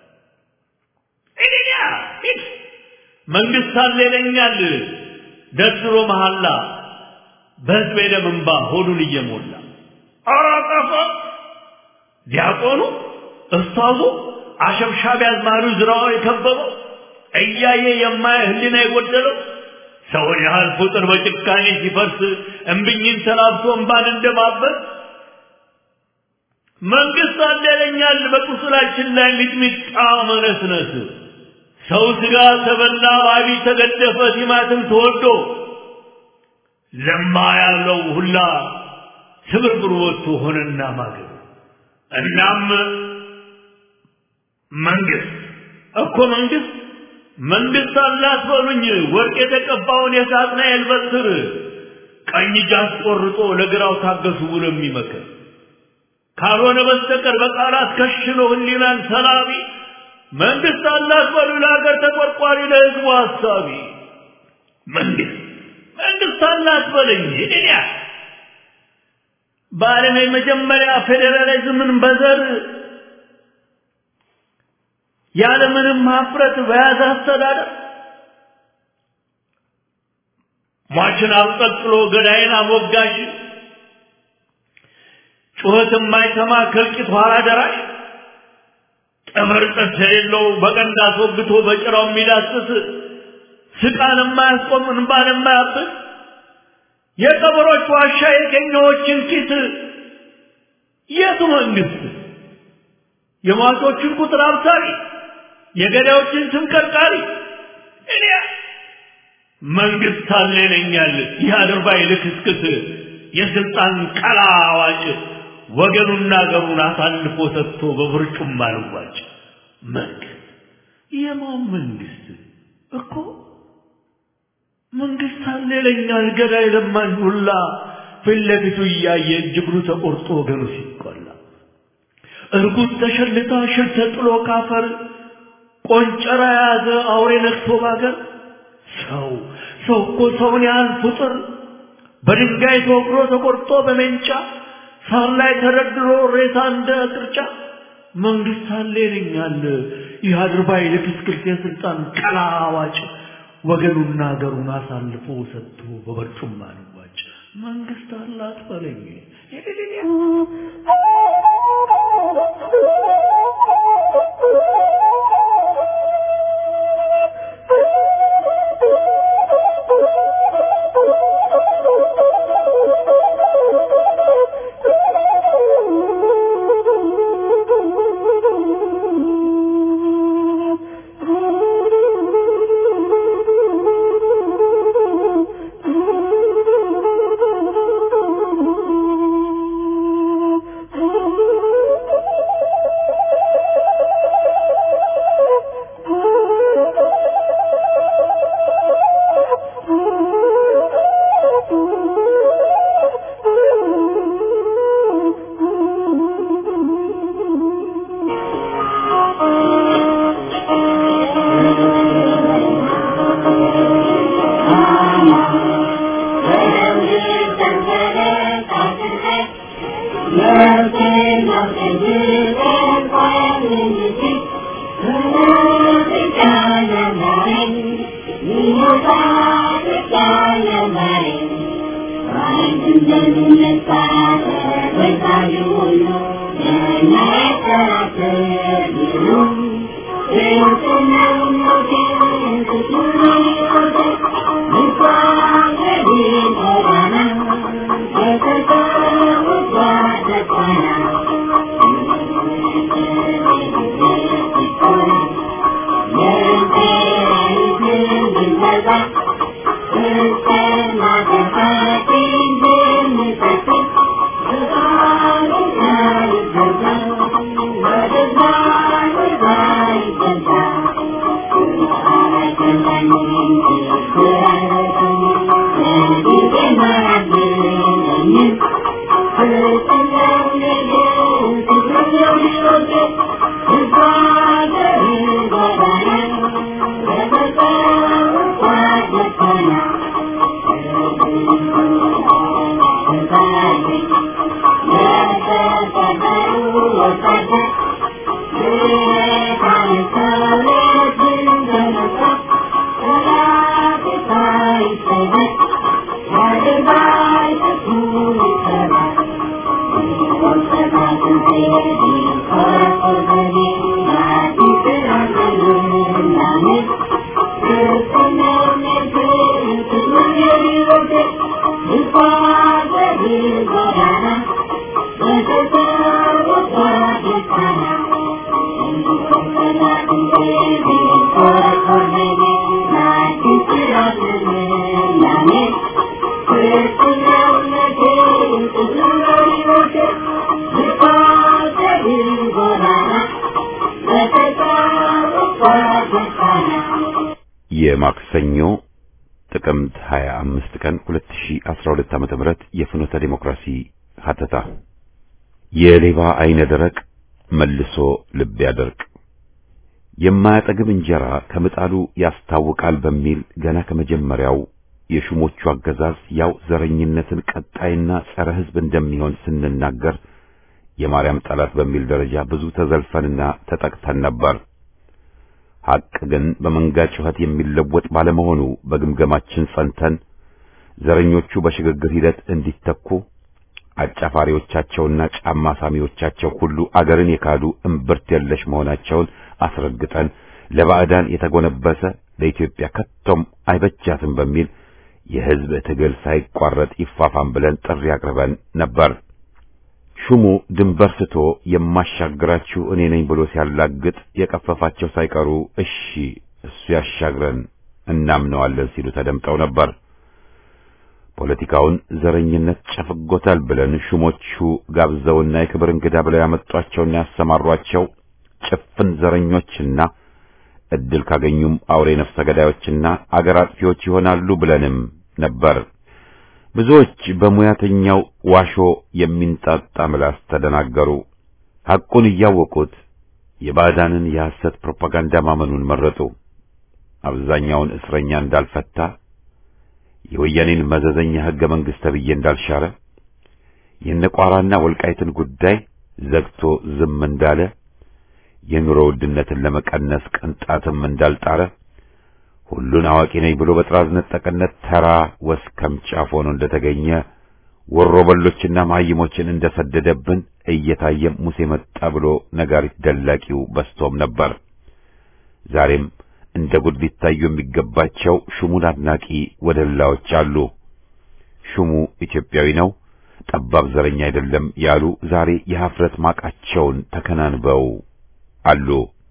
እኔያ ሂድ መንግስት አለ ይለኛል ደርድሮ መሐላ በህዝብ የደም እንባ ሆዱን እየሞላ ኧረ ጠፋ ዲያቆኑ እስታዙ አሸብሻቢ አዝማሪው ዝራው የከበበው እያየ የማየ ህሊና የጎደለው ሰውን ያህል ቁጥር በጭካኔ ሲፈርስ እምብኝን ተላብሶ እንባን እንደማበስ መንግስት አለ ይለኛል በቁስላችን ላይ ሚጥሚጣ መነስነስ ሰው ስጋ ተበላ ባቢ ተገደፈ ቲማትም ተወዶ ለማ ያለው ሁላ ስብርብር ወጥቶ ሆነና ማገር እናም መንግስት እኮ መንግስት መንግስት አላት በሉኝ ወርቅ የተቀባውን የሳጥናኤል በትር ቀኝ እጅ አስቆርጦ ለግራው ታገሱ ብሎ የሚመክር ካልሆነ በስተቀር በቃላት ከሽኖ ህሊናን ሰላቢ መንግስት አላት በሉ ለሀገር ተቆርቋሪ ለህዝቡ ሀሳቢ መንግስት መንግስት አላት በለኝ እኔ በዓለም የመጀመሪያ ፌዴራሊዝምን በዘር ያለምንም ሀፍረት በያዘ አስተዳደር ሟችን አብቀጥሎ ገዳይን አሞጋሽ ጩኸት የማይሰማ ከልቂት ኋላ ደራሽ ጥምርጥስ የሌለው በቀንድ አስወግቶ በጭራው የሚዳስስ ስቃን የማያስቆም እንባን የማያብስ የቀበሮች ዋሻ የቀኛዎችን ኪስ የቱ መንግስት የሟቾችን ቁጥር አብሳሪ የገዳዮችን ስም ቀርቃሪ እኔ መንግስት አለ ይለኛል ይህ አድርባይ ልክስክስ የስልጣን ቀላ አዋጭ ወገኑና አገሩን አሳልፎ ሰጥቶ በብርጩም አልዋጭ መንግስት የማን መንግስት እኮ መንግስት አለ ይለኛል ገዳይ ለማኝ ሁላ ፊት ለፊቱ እያየ እጅግሩ ተቆርጦ ወገኑ ሲቆላ እርጉዝ ተሸልታ ሽል ተጥሎ ካፈር ቆንጨራ የያዘ አውሬ ነክሶ ባገር ሰው ሰው እኮ ሰውን ያህል ፍጡር በድንጋይ ተወግሮ ተቆርጦ በሜንጫ ሳር ላይ ተደርድሮ ሬሳ እንደ ቅርጫ መንግስት አለ ይለኛል ይህ አድርባይ ልክስክስ የስልጣን ቀላ አዋጭ ወገኑና አገሩን አሳልፎ ሰጥቶ በበርጩማ ልዋጭ መንግስት አላት በለኝ Oh የማክሰኞ ጥቅምት 25 ቀን 2012 ዓመተ ምህረት የፍኖተ ዲሞክራሲ ሀተታ የሌባ አይነ ደረቅ መልሶ ልብ ያደርቅ የማያጠግብ እንጀራ ከምጣዱ ያስታውቃል በሚል ገና ከመጀመሪያው የሹሞቹ አገዛዝ ያው ዘረኝነትን ቀጣይና ጸረ ሕዝብ እንደሚሆን ስንናገር የማርያም ጠላት በሚል ደረጃ ብዙ ተዘልፈንና ተጠቅተን ነበር። ሐቅ ግን በመንጋ ጩኸት የሚለወጥ ባለመሆኑ በግምገማችን ጸንተን ዘረኞቹ በሽግግር ሂደት እንዲተኩ አጫፋሪዎቻቸውና ጫማ ሳሚዎቻቸው ሁሉ አገርን የካዱ እምብርት የለሽ መሆናቸውን አስረግጠን ለባዕዳን የተጎነበሰ ለኢትዮጵያ ከቶም አይበጃትም በሚል የሕዝብ ትግል ሳይቋረጥ ይፋፋም ብለን ጥሪ አቅርበን ነበር። ሹሙ ድንበር ስቶ የማሻግራችሁ እኔ ነኝ ብሎ ሲያላግጥ የቀፈፋቸው ሳይቀሩ እሺ እሱ ያሻግረን እናምነዋለን ሲሉ ተደምጠው ነበር። ፖለቲካውን ዘረኝነት ጨፍጎታል ብለን ሹሞቹ ጋብዘውና የክብር እንግዳ ብለው ያመጧቸውና ያሰማሯቸው ጭፍን ዘረኞችና እድል ካገኙም አውሬ ነፍሰ ገዳዮችና አገር አጥፊዎች ይሆናሉ ብለንም ነበር። ብዙዎች በሙያተኛው ዋሾ የሚንጣጣ ምላስ ተደናገሩ። ሐቁን እያወቁት የባዕዳንን የሐሰት ፕሮፓጋንዳ ማመኑን መረጡ። አብዛኛውን እስረኛ እንዳልፈታ፣ የወያኔን መዘዘኛ ሕገ መንግሥት ተብዬ እንዳልሻረ፣ የነቋራና ወልቃይትን ጉዳይ ዘግቶ ዝም እንዳለ፣ የኑሮ ውድነትን ለመቀነስ ቅንጣትም እንዳልጣረ ሁሉን አዋቂ ነኝ ብሎ በጥራዝ ነጠቅነት ተራ ወስከም ጫፍ ሆኖ እንደተገኘ ወሮበሎችና መሀይሞችን እንደሰደደብን እየታየም ሙሴ መጣ ብሎ ነጋሪት ደላቂው በስቶም ነበር። ዛሬም እንደ ጉድ ሊታዩ የሚገባቸው ሹሙን አድናቂ ወደላዎች አሉ። ሹሙ ኢትዮጵያዊ ነው፣ ጠባብ ዘረኛ አይደለም ያሉ ዛሬ የሀፍረት ማቃቸውን ተከናንበው አሉ።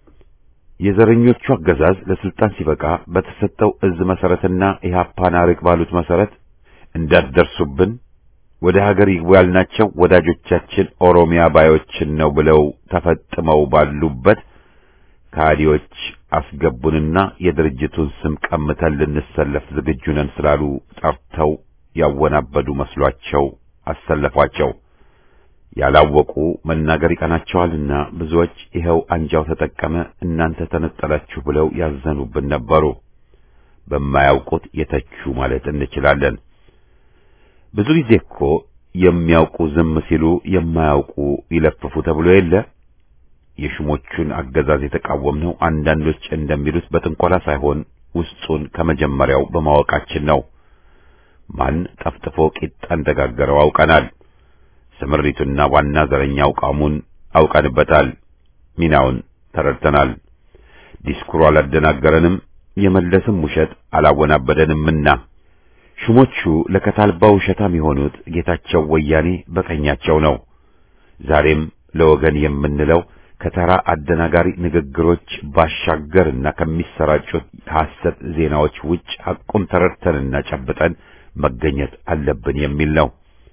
የዘረኞቹ አገዛዝ ለስልጣን ሲበቃ በተሰጠው እዝ መሰረትና ኢህአፓን አርቅ ባሉት መሰረት እንዳትደርሱብን ወደ ሀገር ይግቡ ያልናቸው ወዳጆቻችን ኦሮሚያ ባዮችን ነው ብለው ተፈጥመው ባሉበት ከሃዲዎች አስገቡንና የድርጅቱን ስም ቀምተን ልንሰለፍ ዝግጁ ነን ስላሉ ጠርተው ያወናበዱ መስሏቸው አሰለፏቸው። ያላወቁ መናገር ይቀናቸዋልና ብዙዎች ይኸው አንጃው ተጠቀመ፣ እናንተ ተነጠላችሁ ብለው ያዘኑብን ነበሩ። በማያውቁት የተቹ ማለት እንችላለን። ብዙ ጊዜ እኮ የሚያውቁ ዝም ሲሉ የማያውቁ ይለፍፉ ተብሎ የለ። የሹሞቹን አገዛዝ የተቃወምነው አንዳንዶች እንደሚሉት በጥንቆላ ሳይሆን ውስጡን ከመጀመሪያው በማወቃችን ነው። ማን ጠፍጥፎ ቂጣ እንደጋገረው አውቀናል። ስምሪቱና ዋና ዘረኛ አቋሙን አውቀንበታል። ሚናውን ተረድተናል። ዲስኩሩ አላደናገረንም፣ የመለስም ውሸት አላወናበደንምና ሹሞቹ ለከታልባ ውሸታም የሆኑት ጌታቸው ወያኔ በቀኛቸው ነው። ዛሬም ለወገን የምንለው ከተራ አደናጋሪ ንግግሮች ባሻገርና ከሚሰራጩት ሐሰት ዜናዎች ውጭ ሐቁን ተረድተንና ጨብጠን መገኘት አለብን የሚል ነው።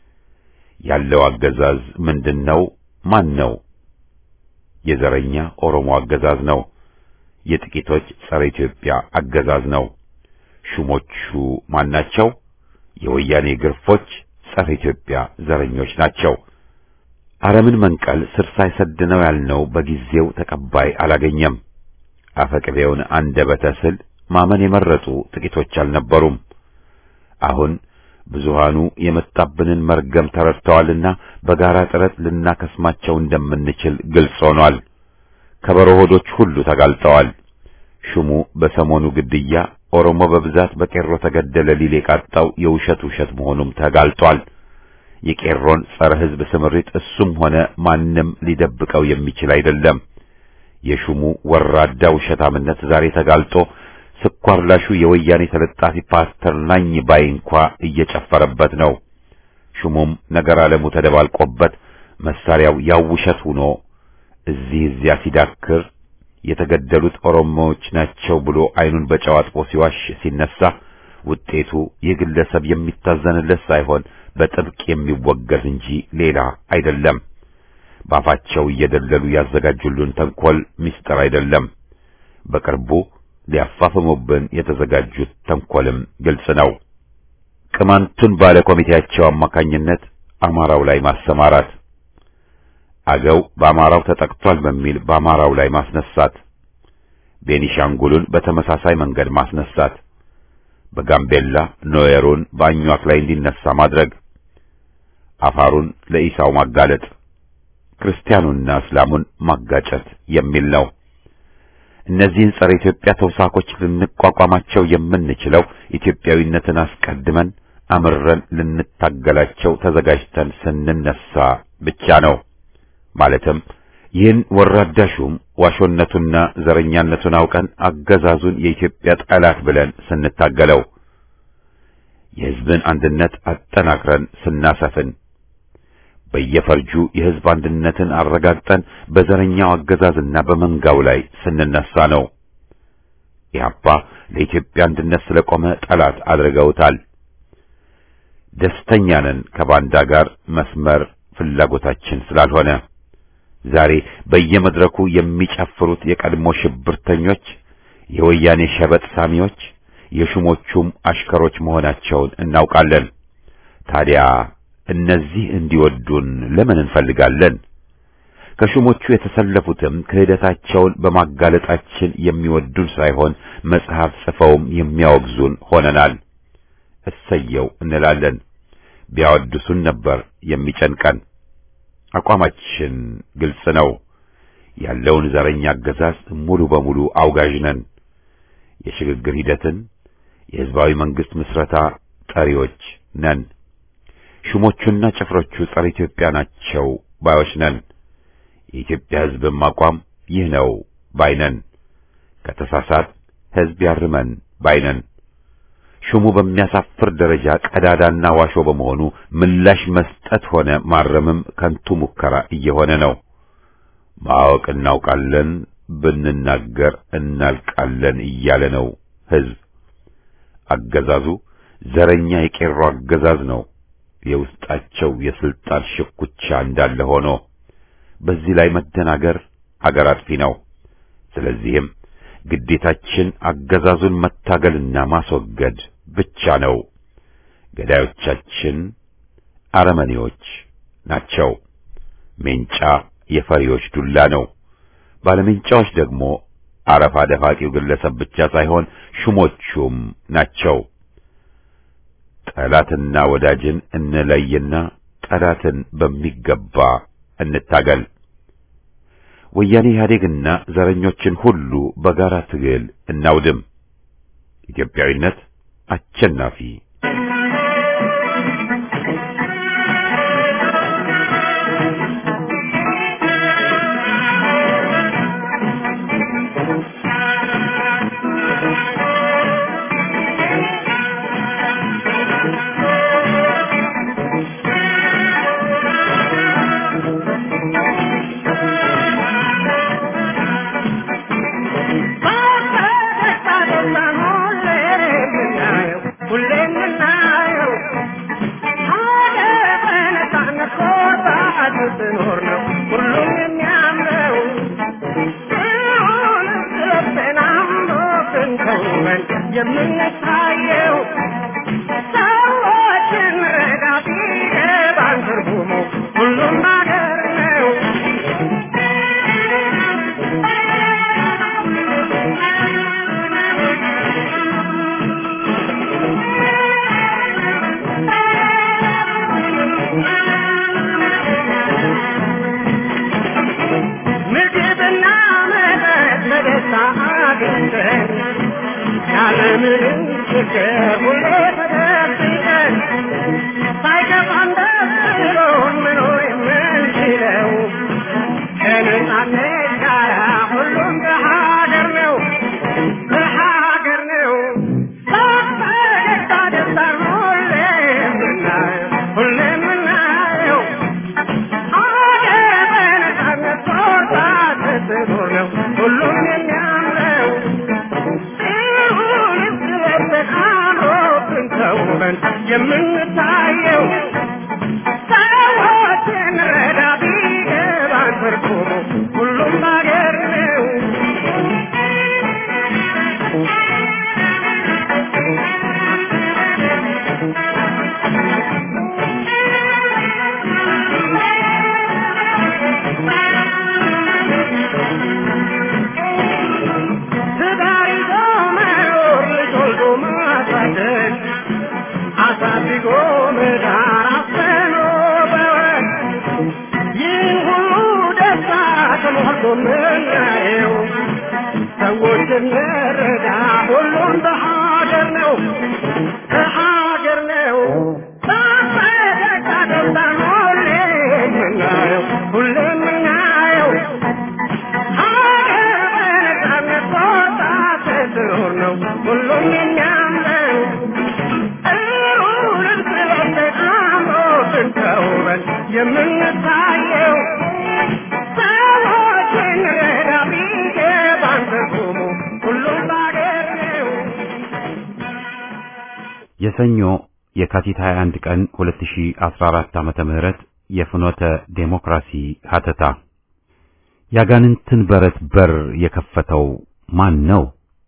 ያለው አገዛዝ ምንድነው? ማን ነው? የዘረኛ ኦሮሞ አገዛዝ ነው። የጥቂቶች ጸረ ኢትዮጵያ አገዛዝ ነው። ሹሞቹ ማናቸው? የወያኔ ግርፎች ጸረ ኢትዮጵያ ዘረኞች ናቸው። አረምን መንቀል ስር ሳይሰድ ነው ያልነው በጊዜው ተቀባይ አላገኘም። አፈቅቤውን አንደበተ ስል ማመን የመረጡ ጥቂቶች አልነበሩም። አሁን ብዙሃኑ የመጣብንን መርገም ተረድተዋልና በጋራ ጥረት ልናከስማቸው እንደምንችል ግልጽ ሆኗል። ከበሮ ሆዶች ሁሉ ተጋልጠዋል። ሹሙ በሰሞኑ ግድያ ኦሮሞ በብዛት በቄሮ ተገደለ ሊል የቃጣው የውሸት ውሸት መሆኑም ተጋልጧል። የቄሮን ጸረ ሕዝብ ስምሪት እሱም ሆነ ማንም ሊደብቀው የሚችል አይደለም። የሹሙ ወራዳ ውሸታምነት ዛሬ ተጋልጦ ስኳር ላሹ የወያኔ ተለጣፊ ፓስተር ናኝ ባይ እንኳ እየጨፈረበት ነው። ሹሙም ነገር ዓለሙ ተደባልቆበት መሳሪያው ያው ውሸት ሆኖ እዚህ እዚያ ሲዳክር የተገደሉት ኦሮሞዎች ናቸው ብሎ አይኑን በጨው አጥቦ ሲዋሽ ሲነሳ ውጤቱ ይህ ግለሰብ የሚታዘንለት ሳይሆን በጥብቅ የሚወገዝ እንጂ ሌላ አይደለም። ባፋቸው እየደለሉ ያዘጋጁልን ተንኮል ምስጢር አይደለም። በቅርቡ ሊያፋፍሙብን የተዘጋጁት ተንኮልም ግልጽ ነው። ቅማንቱን ባለ ኮሚቴያቸው አማካኝነት አማራው ላይ ማሰማራት፣ አገው በአማራው ተጠቅቷል በሚል በአማራው ላይ ማስነሳት፣ ቤኒሻንጉሉን በተመሳሳይ መንገድ ማስነሳት፣ በጋምቤላ ኖየሩን በአኟክ ላይ እንዲነሳ ማድረግ፣ አፋሩን ለኢሳው ማጋለጥ፣ ክርስቲያኑና እስላሙን ማጋጨት የሚል ነው። እነዚህን ጸረ ኢትዮጵያ ተውሳኮች ልንቋቋማቸው የምንችለው ኢትዮጵያዊነትን አስቀድመን አምረን ልንታገላቸው ተዘጋጅተን ስንነሳ ብቻ ነው። ማለትም ይህን ወራዳ ሹም ዋሾነቱና ዘረኛነቱን አውቀን አገዛዙን የኢትዮጵያ ጠላት ብለን ስንታገለው፣ የሕዝብን አንድነት አጠናክረን ስናሰፍን፣ በየፈርጁ የሕዝብ አንድነትን አረጋግጠን በዘረኛው አገዛዝና በመንጋው ላይ ስንነሳ ነው። ኢህአፓ ለኢትዮጵያ አንድነት ስለቆመ ጠላት አድርገውታል። ደስተኛ ነን ከባንዳ ጋር መስመር ፍላጎታችን ስላልሆነ ዛሬ በየመድረኩ የሚጨፍሩት የቀድሞ ሽብርተኞች፣ የወያኔ ሸበጥ ሳሚዎች፣ የሹሞቹም አሽከሮች መሆናቸውን እናውቃለን። ታዲያ እነዚህ እንዲወዱን ለምን እንፈልጋለን? ከሹሞቹ የተሰለፉትም ክህደታቸውን በማጋለጣችን የሚወዱን ሳይሆን መጽሐፍ ጽፈውም የሚያወግዙን ሆነናል። እሰየው እንላለን። ቢያወድሱን ነበር የሚጨንቀን። አቋማችን ግልጽ ነው። ያለውን ዘረኛ አገዛዝ ሙሉ በሙሉ አውጋዥ ነን። የሽግግር ሂደትን የሕዝባዊ መንግስት ምስረታ ጠሪዎች ነን። ሹሞቹና ጭፍሮቹ ጸረ ኢትዮጵያ ናቸው ባዮች ነን። የኢትዮጵያ ሕዝብም አቋም ይህ ነው ባይነን። ከተሳሳት ሕዝብ ያርመን ባይነን። ሹሙ በሚያሳፍር ደረጃ ቀዳዳና ዋሾ በመሆኑ ምላሽ መስጠት ሆነ ማረምም ከንቱ ሙከራ እየሆነ ነው። ማወቅ እናውቃለን፣ ብንናገር እናልቃለን እያለ ነው ሕዝብ። አገዛዙ ዘረኛ የቄሮ አገዛዝ ነው። የውስጣቸው የስልጣን ሽኩቻ እንዳለ ሆኖ በዚህ ላይ መደናገር አገር አጥፊ ነው። ስለዚህም ግዴታችን አገዛዙን መታገልና ማስወገድ ብቻ ነው። ገዳዮቻችን አረመኔዎች ናቸው። ሜንጫ የፈሪዎች ዱላ ነው። ባለሜንጫዎች ደግሞ አረፋ ደፋቂው ግለሰብ ብቻ ሳይሆን ሹሞቹም ናቸው። ጠላትና ወዳጅን እንለይና ጠላትን በሚገባ እንታገል። ወያኔ ኢህአዴግና ዘረኞችን ሁሉ በጋራ ትግል እናውድም። ኢትዮጵያዊነት አሸናፊ የምንታየው ሰዎችን ረዳ ቢገባን ትርጉሙ ሁሉም ነገር ነው። ምግብና መጠጥ በደስታ አግኝተን ያለምንም ችግር ሁሌ ተደብቀን ሳይገባን ደስ ብሎን መኖር የምንችለው ከነጻነት ጋር ሁሉም በሀገር ነው በሀገር ነው በፈገግታ ደስታን ሁሌ የምናየው ሁሌ የምናየው ሀገር በነጻነት ሶርታ ስትኖር ነው ሁሉም የሚያምረው የምንታየው ሰዎችን ረዳ ቢገባን ትርጉሙ ሁሉም ሀገር ነው። ትዳር ይዞ መኖር ልጅ ወልዶ ማሳደግ አሳድጎ መዳር አፍኖ በወግ ይህን ሁሉ ደስታ ተሞልቶ ምናየው ሰዎችን መረዳ ሁሉም በሀገር ነው በሀገር ነው በፈገግታ ደስታን ሁሌ የምናየው ሁሌ የምናየው ሀገር በነጻነት ወጣ ስትኖር ነው ሁሉም የሚያምረው ጥሩ ልብስ ለብሰን አምሮብን ተውበን የምንታየው ሰዎችን ረዳ ቢገባን ትርጉሙ ሁሉም በሀገር ነው። የሰኞ የካቲት 21 ቀን 2014 ዓመተ ምህረት የፍኖተ ዴሞክራሲ ሀተታ ያጋንንትን በረት በር የከፈተው ማን ነው?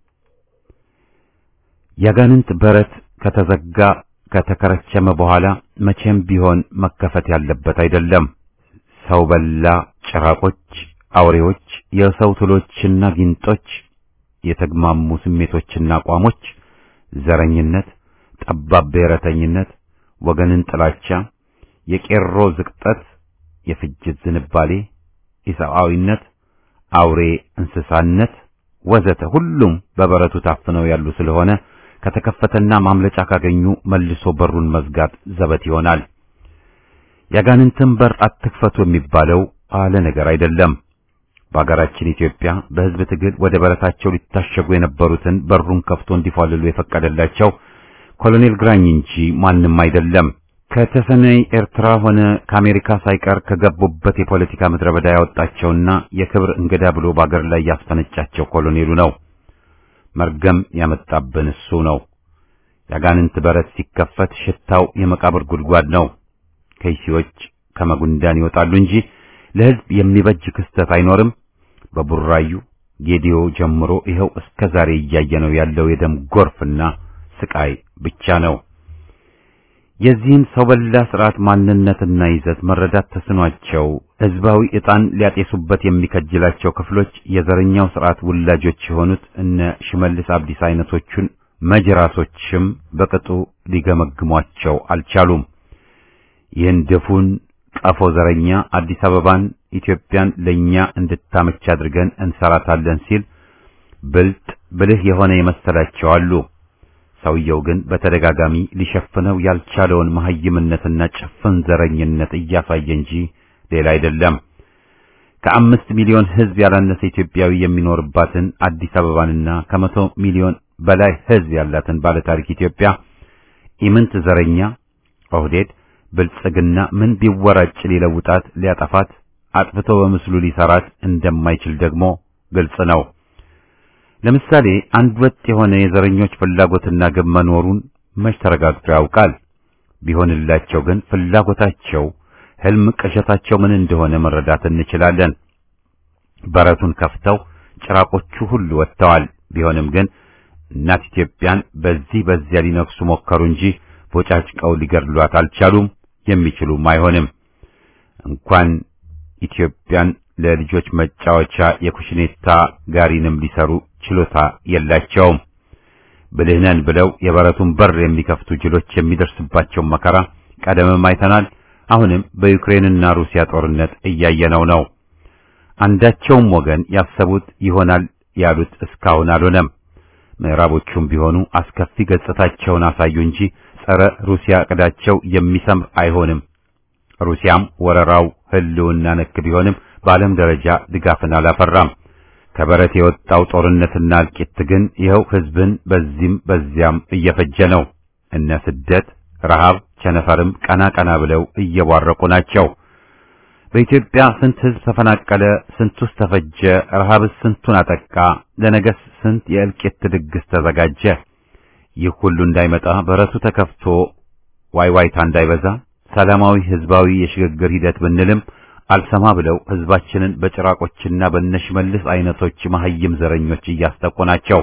ያጋንንት በረት ከተዘጋ ከተከረቸመ በኋላ መቼም ቢሆን መከፈት ያለበት አይደለም። ሰው በላ ጭራቆች፣ አውሬዎች፣ የሰው ትሎችና ጊንጦች፣ የተግማሙ ስሜቶችና አቋሞች፣ ዘረኝነት፣ ጠባብ ብሔረተኝነት፣ ወገንን ጥላቻ፣ የቄሮ ዝቅጠት፣ የፍጅት ዝንባሌ፣ ኢሰብአዊነት፣ አውሬ እንስሳነት ወዘተ ሁሉም በበረቱ ታፍነው ያሉ ስለሆነ ከተከፈተና ማምለጫ ካገኙ መልሶ በሩን መዝጋት ዘበት ይሆናል። ያጋንንትን በር አትክፈቱ የሚባለው አለ ነገር አይደለም። በአገራችን ኢትዮጵያ በሕዝብ ትግል ወደ በረታቸው ሊታሸጉ የነበሩትን በሩን ከፍቶ እንዲፏልሉ የፈቀደላቸው ኮሎኔል ግራኝ እንጂ ማንም አይደለም። ከተሰነይ ኤርትራ ሆነ ከአሜሪካ ሳይቀር ከገቡበት የፖለቲካ ምድረ በዳ ያወጣቸውና የክብር እንግዳ ብሎ በአገር ላይ ያስፈነጫቸው ኮሎኔሉ ነው። መርገም ያመጣብን እሱ ነው። ያጋንንት በረት ሲከፈት ሽታው የመቃብር ጉድጓድ ነው። ከይሲዎች ከመጉንዳን ይወጣሉ እንጂ ለሕዝብ የሚበጅ ክስተት አይኖርም። በቡራዩ ጌዲዮ ጀምሮ ይኸው እስከ ዛሬ እያየነው ያለው የደም ጎርፍና ስቃይ ብቻ ነው። የዚህን ሰው በላ ስርዓት ማንነትና ይዘት መረዳት ተስኗቸው ህዝባዊ ዕጣን ሊያጤሱበት የሚከጅላቸው ክፍሎች የዘረኛው ስርዓት ውላጆች የሆኑት እነ ሽመልስ አብዲስ አይነቶቹን መጅራሶችም በቅጡ ሊገመግሟቸው አልቻሉም። ይህን ድፉን ቀፎ ዘረኛ አዲስ አበባን ኢትዮጵያን ለኛ እንድታመች አድርገን እንሰራታለን ሲል ብልጥ ብልህ የሆነ የመሰላቸው አሉ። ሰውየው ግን በተደጋጋሚ ሊሸፍነው ያልቻለውን መሐይምነትና ጭፍን ዘረኝነት እያሳየ እንጂ ሌላ አይደለም። ከአምስት ሚሊዮን ሕዝብ ያላነሰ ኢትዮጵያዊ የሚኖርባትን አዲስ አበባንና ከመቶ ሚሊዮን በላይ ሕዝብ ያላትን ባለታሪክ ኢትዮጵያ ኢምንት ዘረኛ ኦህዴድ ብልጽግና ምን ቢወራጭ ሊለውጣት ሊያጠፋት አጥፍቶ በምስሉ ሊሰራት እንደማይችል ደግሞ ግልጽ ነው። ለምሳሌ አንድ ወጥ የሆነ የዘረኞች ፍላጎትና ግብ መኖሩን መች ተረጋግጦ ያውቃል? ቢሆንላቸው ግን ፍላጎታቸው ህልም ቅዠታቸው ምን እንደሆነ መረዳት እንችላለን። በረቱን ከፍተው ጭራቆቹ ሁሉ ወጥተዋል። ቢሆንም ግን እናት ኢትዮጵያን በዚህ በዚያ ሊነክሱ ሞከሩ እንጂ ቦጫጭቀው ሊገድሏት አልቻሉም። የሚችሉም አይሆንም። እንኳን ኢትዮጵያን ለልጆች መጫወቻ የኩሽኔታ ጋሪንም ሊሰሩ ችሎታ የላቸውም። ብልህ ነን ብለው የበረቱን በር የሚከፍቱ ጅሎች የሚደርስባቸውን መከራ ቀደምም አይተናል። አሁንም በዩክሬንና ሩሲያ ጦርነት እያየነው ነው። አንዳቸውም ወገን ያሰቡት ይሆናል ያሉት እስካሁን አልሆነም። ምዕራቦቹም ቢሆኑ አስከፊ ገጽታቸውን አሳዩ እንጂ ጸረ ሩሲያ ዕቅዳቸው የሚሰምር አይሆንም። ሩሲያም ወረራው ህልውና ነክ ቢሆንም በዓለም ደረጃ ድጋፍን አላፈራም። ከበረት የወጣው ጦርነትና እልቂት ግን ይኸው ህዝብን በዚህም በዚያም እየፈጀ ነው። እነ ስደት፣ ረሃብ፣ ቸነፈርም ቀና ቀና ብለው እየቧረቁ ናቸው። በኢትዮጵያ ስንት ህዝብ ተፈናቀለ? ስንቱስ ተፈጀ? ረሃብስ ስንቱን አጠቃ? ለነገስ ስንት የእልቂት ድግስ ተዘጋጀ? ይህ ሁሉ እንዳይመጣ በረቱ ተከፍቶ ዋይዋይታ እንዳይበዛ ሰላማዊ ህዝባዊ የሽግግር ሂደት ብንልም አልሰማ ብለው ህዝባችንን በጭራቆችና በነሽመልስ አይነቶች መሐይም ዘረኞች እያስጠቁ ናቸው።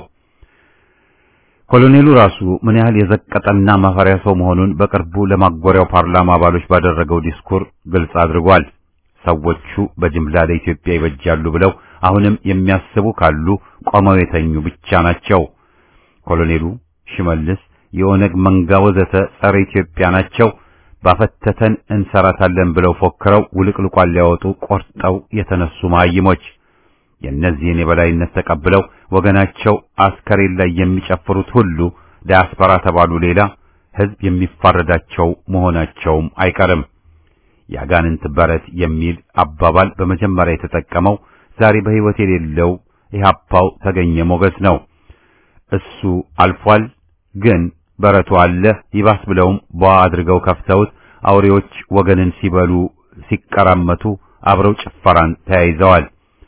ኮሎኔሉ ራሱ ምን ያህል የዘቀጠና ማፈሪያ ሰው መሆኑን በቅርቡ ለማጎሪያው ፓርላማ አባሎች ባደረገው ዲስኩር ግልጽ አድርጓል። ሰዎቹ በጅምላ ለኢትዮጵያ ይበጃሉ ብለው አሁንም የሚያስቡ ካሉ ቆመው የተኙ ብቻ ናቸው። ኮሎኔሉ፣ ሽመልስ፣ የኦነግ መንጋ ወዘተ ጸረ ኢትዮጵያ ናቸው። ባፈተተን እንሰራታለን ብለው ፎክረው ውልቅልቋን ሊያወጡ ቆርጠው የተነሱ መሀይሞች የእነዚህን የበላይነት ተቀብለው ወገናቸው አስከሬን ላይ የሚጨፍሩት ሁሉ ዳያስፖራ ተባሉ ሌላ ህዝብ የሚፋረዳቸው መሆናቸውም አይቀርም። ያጋንንት በረት የሚል አባባል በመጀመሪያ የተጠቀመው ዛሬ በሕይወት የሌለው ኢህአፓው ተገኘ ሞገስ ነው። እሱ አልፏል ግን በረቱ አለ። ይባስ ብለውም ቧ አድርገው ከፍተውት አውሬዎች ወገንን ሲበሉ ሲቀራመቱ አብረው ጭፈራን ተያይዘዋል።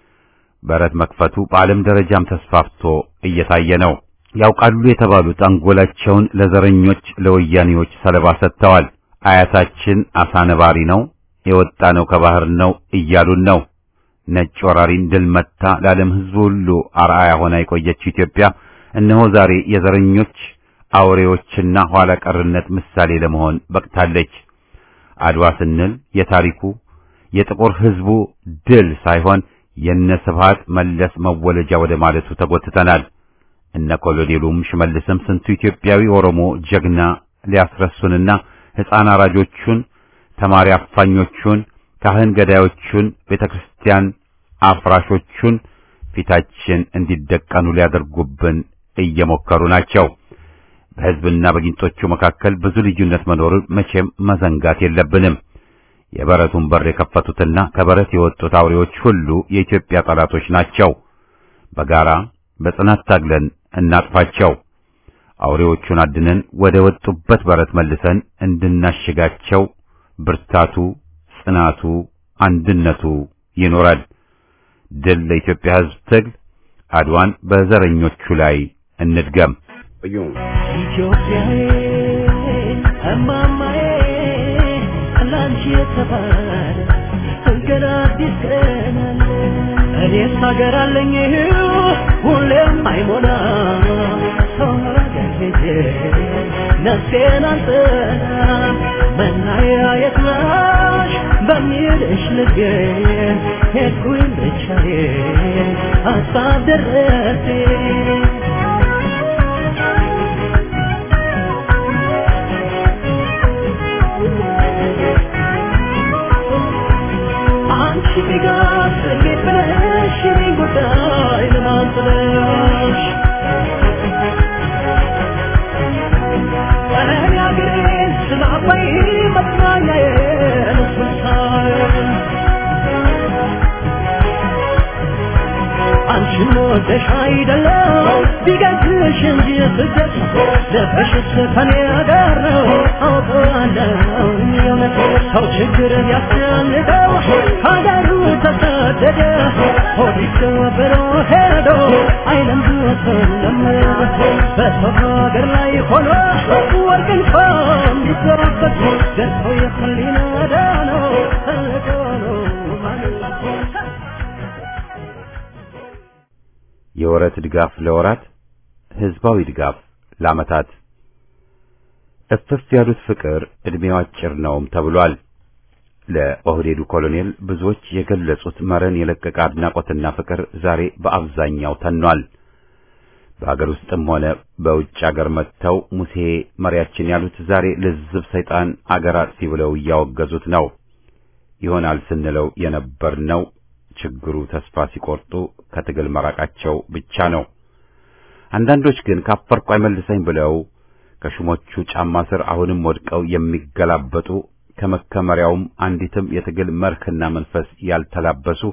በረት መክፈቱ በዓለም ደረጃም ተስፋፍቶ እየታየ ነው። ያውቃሉ የተባሉት አንጎላቸውን ለዘረኞች ለወያኔዎች ሰለባ ሰጥተዋል። አያታችን አሳ ነባሪ ነው የወጣ ነው ከባህር ነው እያሉን ነው። ነጭ ወራሪን ድል መታ ለዓለም ሕዝብ ሁሉ አርአያ ሆና የቆየችው ኢትዮጵያ እነሆ ዛሬ የዘረኞች አውሬዎችና ኋላ ቀርነት ምሳሌ ለመሆን በቅታለች። አድዋ ስንል የታሪኩ የጥቁር ሕዝቡ ድል ሳይሆን የነ ስብሃት መለስ መወለጃ ወደ ማለቱ ተጎትተናል። እነ ኮሎኔሉም ሽመልስም ስንቱ ኢትዮጵያዊ ኦሮሞ ጀግና ሊያስረሱንና ሕፃን አራጆቹን፣ ተማሪ አፋኞቹን፣ ካህን ገዳዮቹን፣ ቤተክርስቲያን አፍራሾቹን ፊታችን እንዲደቀኑ ሊያደርጉብን እየሞከሩ ናቸው። በሕዝብና በጊንጦቹ መካከል ብዙ ልዩነት መኖሩን መቼም መዘንጋት የለብንም። የበረቱን በር የከፈቱትና ከበረት የወጡት አውሬዎች ሁሉ የኢትዮጵያ ጠላቶች ናቸው። በጋራ በጽናት ታግለን እናጥፋቸው። አውሬዎቹን አድነን ወደ ወጡበት በረት መልሰን እንድናሽጋቸው ብርታቱ፣ ጽናቱ፣ አንድነቱ ይኖራል። ድል ለኢትዮጵያ ሕዝብ ትግል። አድዋን በዘረኞቹ ላይ እንድገም። ኢትዮጵያዬ እማማዬ ላንቺ የተባለ ገና አዲስ ቀን አለ። እኔስ ሀገር አለኝ ሁሌም አይሞላ ሰው ሀገር ሄጄ ነፍሴን አልጥላ መናያ የት ነሽ በሚልሽ ልቤ ሄድኩኝ ብቻዬን ሀሳብ ደረሴ ወደሽ አይደለም ቢገዝሽ እንጂ ስደት ልብሽስ ከኔ ጋር ነው አውቀዋለሁ የእውነት ሰው ችግር ቢያስጨንቀው ሀገሩ ተሰደደ ሆዲስ ብሎ ሄዶ አይለምዱትም በሰው ሀገር ላይ ሆኖ ወርቅ እንኳን ቢዘራበት ገዝተው የህሊና ዳነው ተልቆ ነው ማለት የወረት ድጋፍ ለወራት ህዝባዊ ድጋፍ ለዓመታት እፍፍ ያሉት ፍቅር ዕድሜው አጭር ነውም ተብሏል። ለኦህዴዱ ኮሎኔል ብዙዎች የገለጹት መረን የለቀቀ አድናቆትና ፍቅር ዛሬ በአብዛኛው ተኗል። በአገር ውስጥም ሆነ በውጭ አገር መጥተው ሙሴ መሪያችን ያሉት ዛሬ ልዝብ ሰይጣን አገር አጥፊ ብለው እያወገዙት ነው። ይሆናል ስንለው የነበርነው ችግሩ ተስፋ ሲቆርጡ ከትግል መራቃቸው ብቻ ነው። አንዳንዶች ግን ካፈርኩ አይመልሰኝ ብለው ከሹሞቹ ጫማ ስር አሁንም ወድቀው የሚገላበጡ ከመከመሪያውም አንዲትም የትግል መርህና መንፈስ ያልተላበሱ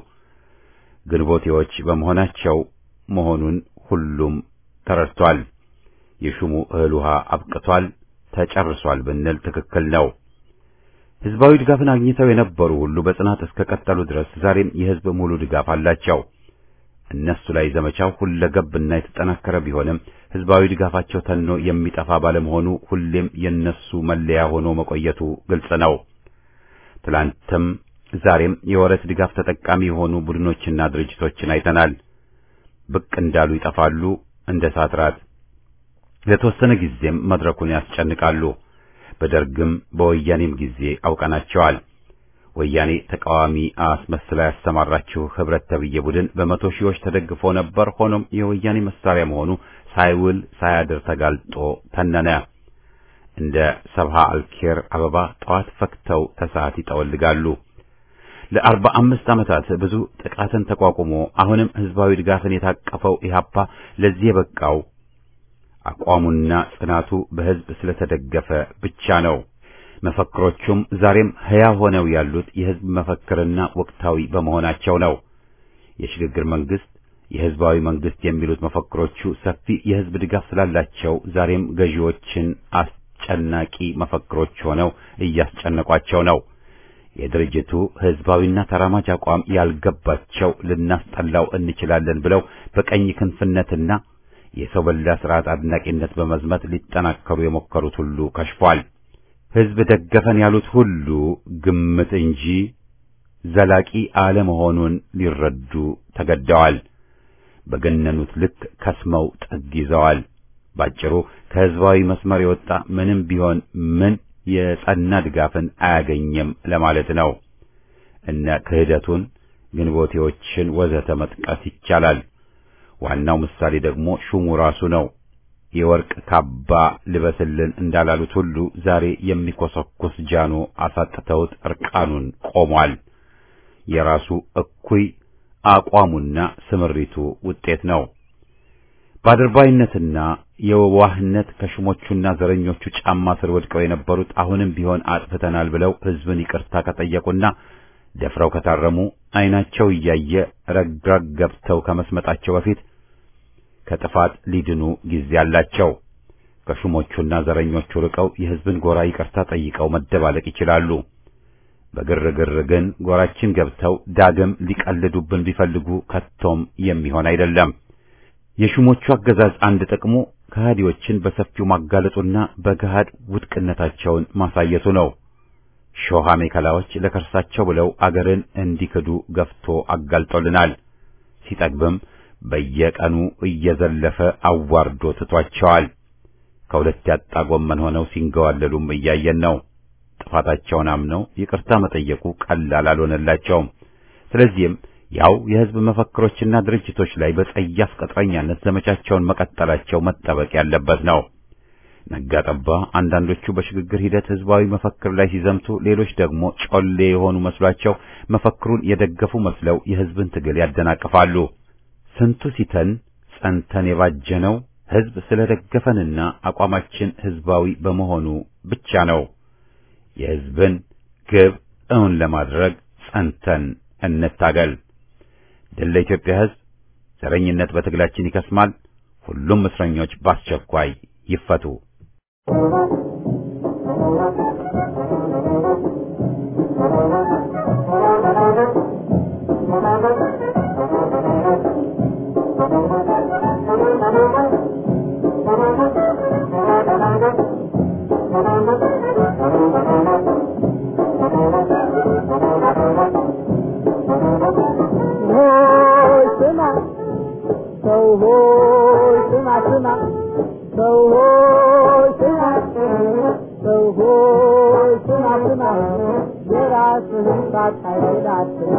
ግንቦቴዎች በመሆናቸው መሆኑን ሁሉም ተረድቷል። የሹሙ እህል ውሃ አብቅቷል፣ ተጨርሷል ብንል ትክክል ነው። ህዝባዊ ድጋፍን አግኝተው የነበሩ ሁሉ በጽናት እስከ ቀጠሉ ድረስ ዛሬም የህዝብ ሙሉ ድጋፍ አላቸው። እነሱ ላይ ዘመቻው ሁለገብና የተጠናከረ ቢሆንም ህዝባዊ ድጋፋቸው ተኖ የሚጠፋ ባለመሆኑ ሁሌም የነሱ መለያ ሆኖ መቆየቱ ግልጽ ነው። ትላንትም ዛሬም የወረት ድጋፍ ተጠቃሚ የሆኑ ቡድኖችና ድርጅቶችን አይተናል። ብቅ እንዳሉ ይጠፋሉ እንደ ሳትራት። ለተወሰነ ጊዜም መድረኩን ያስጨንቃሉ። በደርግም በወያኔም ጊዜ አውቀናቸዋል። ወያኔ ተቃዋሚ አስመስላ ያሰማራችው ህብረት ተብዬ ቡድን በመቶ ሺዎች ተደግፎ ነበር። ሆኖም የወያኔ መሳሪያ መሆኑ ሳይውል ሳያድር ተጋልጦ ተነነ። እንደ ሰብሃ አልኬር አበባ ጠዋት ፈክተው ተሰዓት ይጠወልጋሉ። ለአርባ አምስት ዓመታት ብዙ ጥቃትን ተቋቁሞ አሁንም ህዝባዊ ድጋፍን የታቀፈው ኢህአፓ ለዚህ የበቃው አቋሙና ጽናቱ በህዝብ ስለተደገፈ ብቻ ነው። መፈክሮቹም ዛሬም ሕያው ሆነው ያሉት የህዝብ መፈክርና ወቅታዊ በመሆናቸው ነው። የሽግግር መንግስት፣ የህዝባዊ መንግስት የሚሉት መፈክሮቹ ሰፊ የህዝብ ድጋፍ ስላላቸው ዛሬም ገዢዎችን አስጨናቂ መፈክሮች ሆነው እያስጨነቋቸው ነው። የድርጅቱ ህዝባዊና ተራማጅ አቋም ያልገባቸው ልናስጠላው እንችላለን ብለው በቀኝ ክንፍነትና የሰው በላ ስርዓት አድናቂነት በመዝመት ሊጠናከሩ የሞከሩት ሁሉ ከሽፏል። ህዝብ ደገፈን ያሉት ሁሉ ግምት እንጂ ዘላቂ አለመሆኑን ሊረዱ ተገደዋል። በገነኑት ልክ ከስመው ጥግ ይዘዋል። ባጭሩ ከህዝባዊ መስመር የወጣ ምንም ቢሆን ምን የጸና ድጋፍን አያገኝም ለማለት ነው። እነ ክህደቱን፣ ግንቦቴዎችን ወዘተ መጥቀስ ይቻላል። ዋናው ምሳሌ ደግሞ ሹሙ ራሱ ነው። የወርቅ ካባ ልበስልን እንዳላሉት ሁሉ ዛሬ የሚኮሰኩስ ጃኖ አሳጥተውት እርቃኑን ቆሟል። የራሱ እኩይ አቋሙና ስምሪቱ ውጤት ነው። በአድርባይነትና የዋህነት ከሹሞቹና ዘረኞቹ ጫማ ስር ወድቀው የነበሩት አሁንም ቢሆን አጥፍተናል ብለው ህዝብን ይቅርታ ከጠየቁና ደፍረው ከታረሙ ዓይናቸው እያየ ረግረግ ገብተው ከመስመጣቸው በፊት ከጥፋት ሊድኑ ጊዜ አላቸው። ከሹሞቹና ዘረኞቹ ርቀው የህዝብን ጎራ ይቅርታ ጠይቀው መደባለቅ ይችላሉ። በግርግር ግን ጎራችን ገብተው ዳግም ሊቀልዱብን ቢፈልጉ ከቶም የሚሆን አይደለም። የሹሞቹ አገዛዝ አንድ ጥቅሙ ከሃዲዎችን በሰፊው ማጋለጡና በገሃድ ውድቅነታቸውን ማሳየቱ ነው። ሾሃ ሜከላዎች ለከርሳቸው ብለው አገርን እንዲክዱ ገፍቶ አጋልጦልናል። ሲጠግብም በየቀኑ እየዘለፈ አዋርዶ ትቷቸዋል። ከሁለት ያጣ ጎመን ሆነው ሲንገዋለሉም እያየን ነው። ጥፋታቸውን አምነው ይቅርታ መጠየቁ ቀላል አልሆነላቸውም። ስለዚህም ያው የህዝብ መፈክሮችና ድርጅቶች ላይ በጸያፍ ቅጥረኛነት ዘመቻቸውን መቀጠላቸው መጠበቅ ያለበት ነው። ነጋ ጠባ አንዳንዶቹ በሽግግር ሂደት ህዝባዊ መፈክር ላይ ሲዘምቱ፣ ሌሎች ደግሞ ጮሌ የሆኑ መስሏቸው መፈክሩን የደገፉ መስለው የህዝብን ትግል ያደናቅፋሉ። ስንቱ ሲተን ጸንተን የባጀነው ህዝብ ስለደገፈንና አቋማችን ህዝባዊ በመሆኑ ብቻ ነው። የህዝብን ግብ እውን ለማድረግ ጸንተን እንታገል። ድል ለኢትዮጵያ ህዝብ! ዘረኝነት በትግላችን ይከስማል። ሁሉም እስረኞች በአስቸኳይ ይፈቱ። ሆይ ስማ ሰው ሆይ ስማ ስማ ሰው ሆይ ስማ ሰው ሆይ ስማ ስማ የራስህን ሳታይል አትማ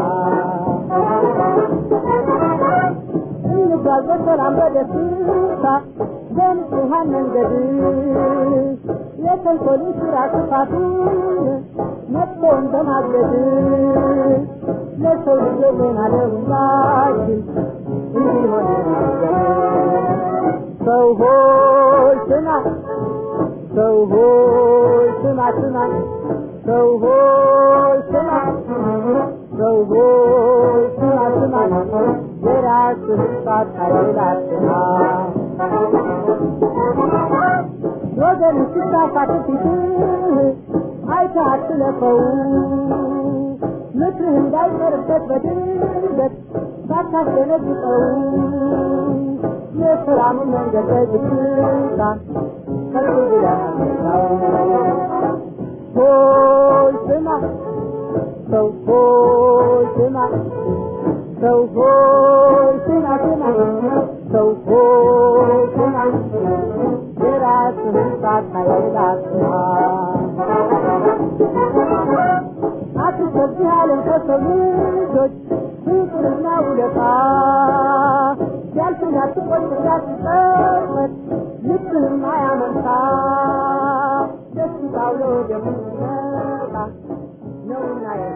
እንጓዝ በሰላም በደስታ በንጹሐን መንገድ የተንኮልን ስራ ክፋቱን መጥፎን በማገድ ለሰው ልጅ ሆና ለሁላችን እንዲሆን ሰው ሆይ ስማ ሰው ሆይ ስማ ስማ ሰው ሆይ ስማ ሰው ሆይ ስማ ስማ የራስህን ሳታይል አትማ ወገን ሲሳሳት ፊትህ አይተህ አትለፈው ምክርህ እንዳይቀርበት በድንገት ሳታስደነግጠው የሰላምን መንገድ በዝግታ ከፍ ብለህ አምልጠው። ሆይ ስማ ሰው ሆይ ስማ ሰው ሆይ ስማ ስማ ሰው ሆይ ስማ የራስህን ሳታይል አትማ አትሰብህ ዓለም ከሰው ልጆች ፍቅርና ውለታ ሲያልፍና ትቆይ እንዳትጸጸት ልብህም አያመንታ ደስታው ለወደፊት ይመጣ ነውና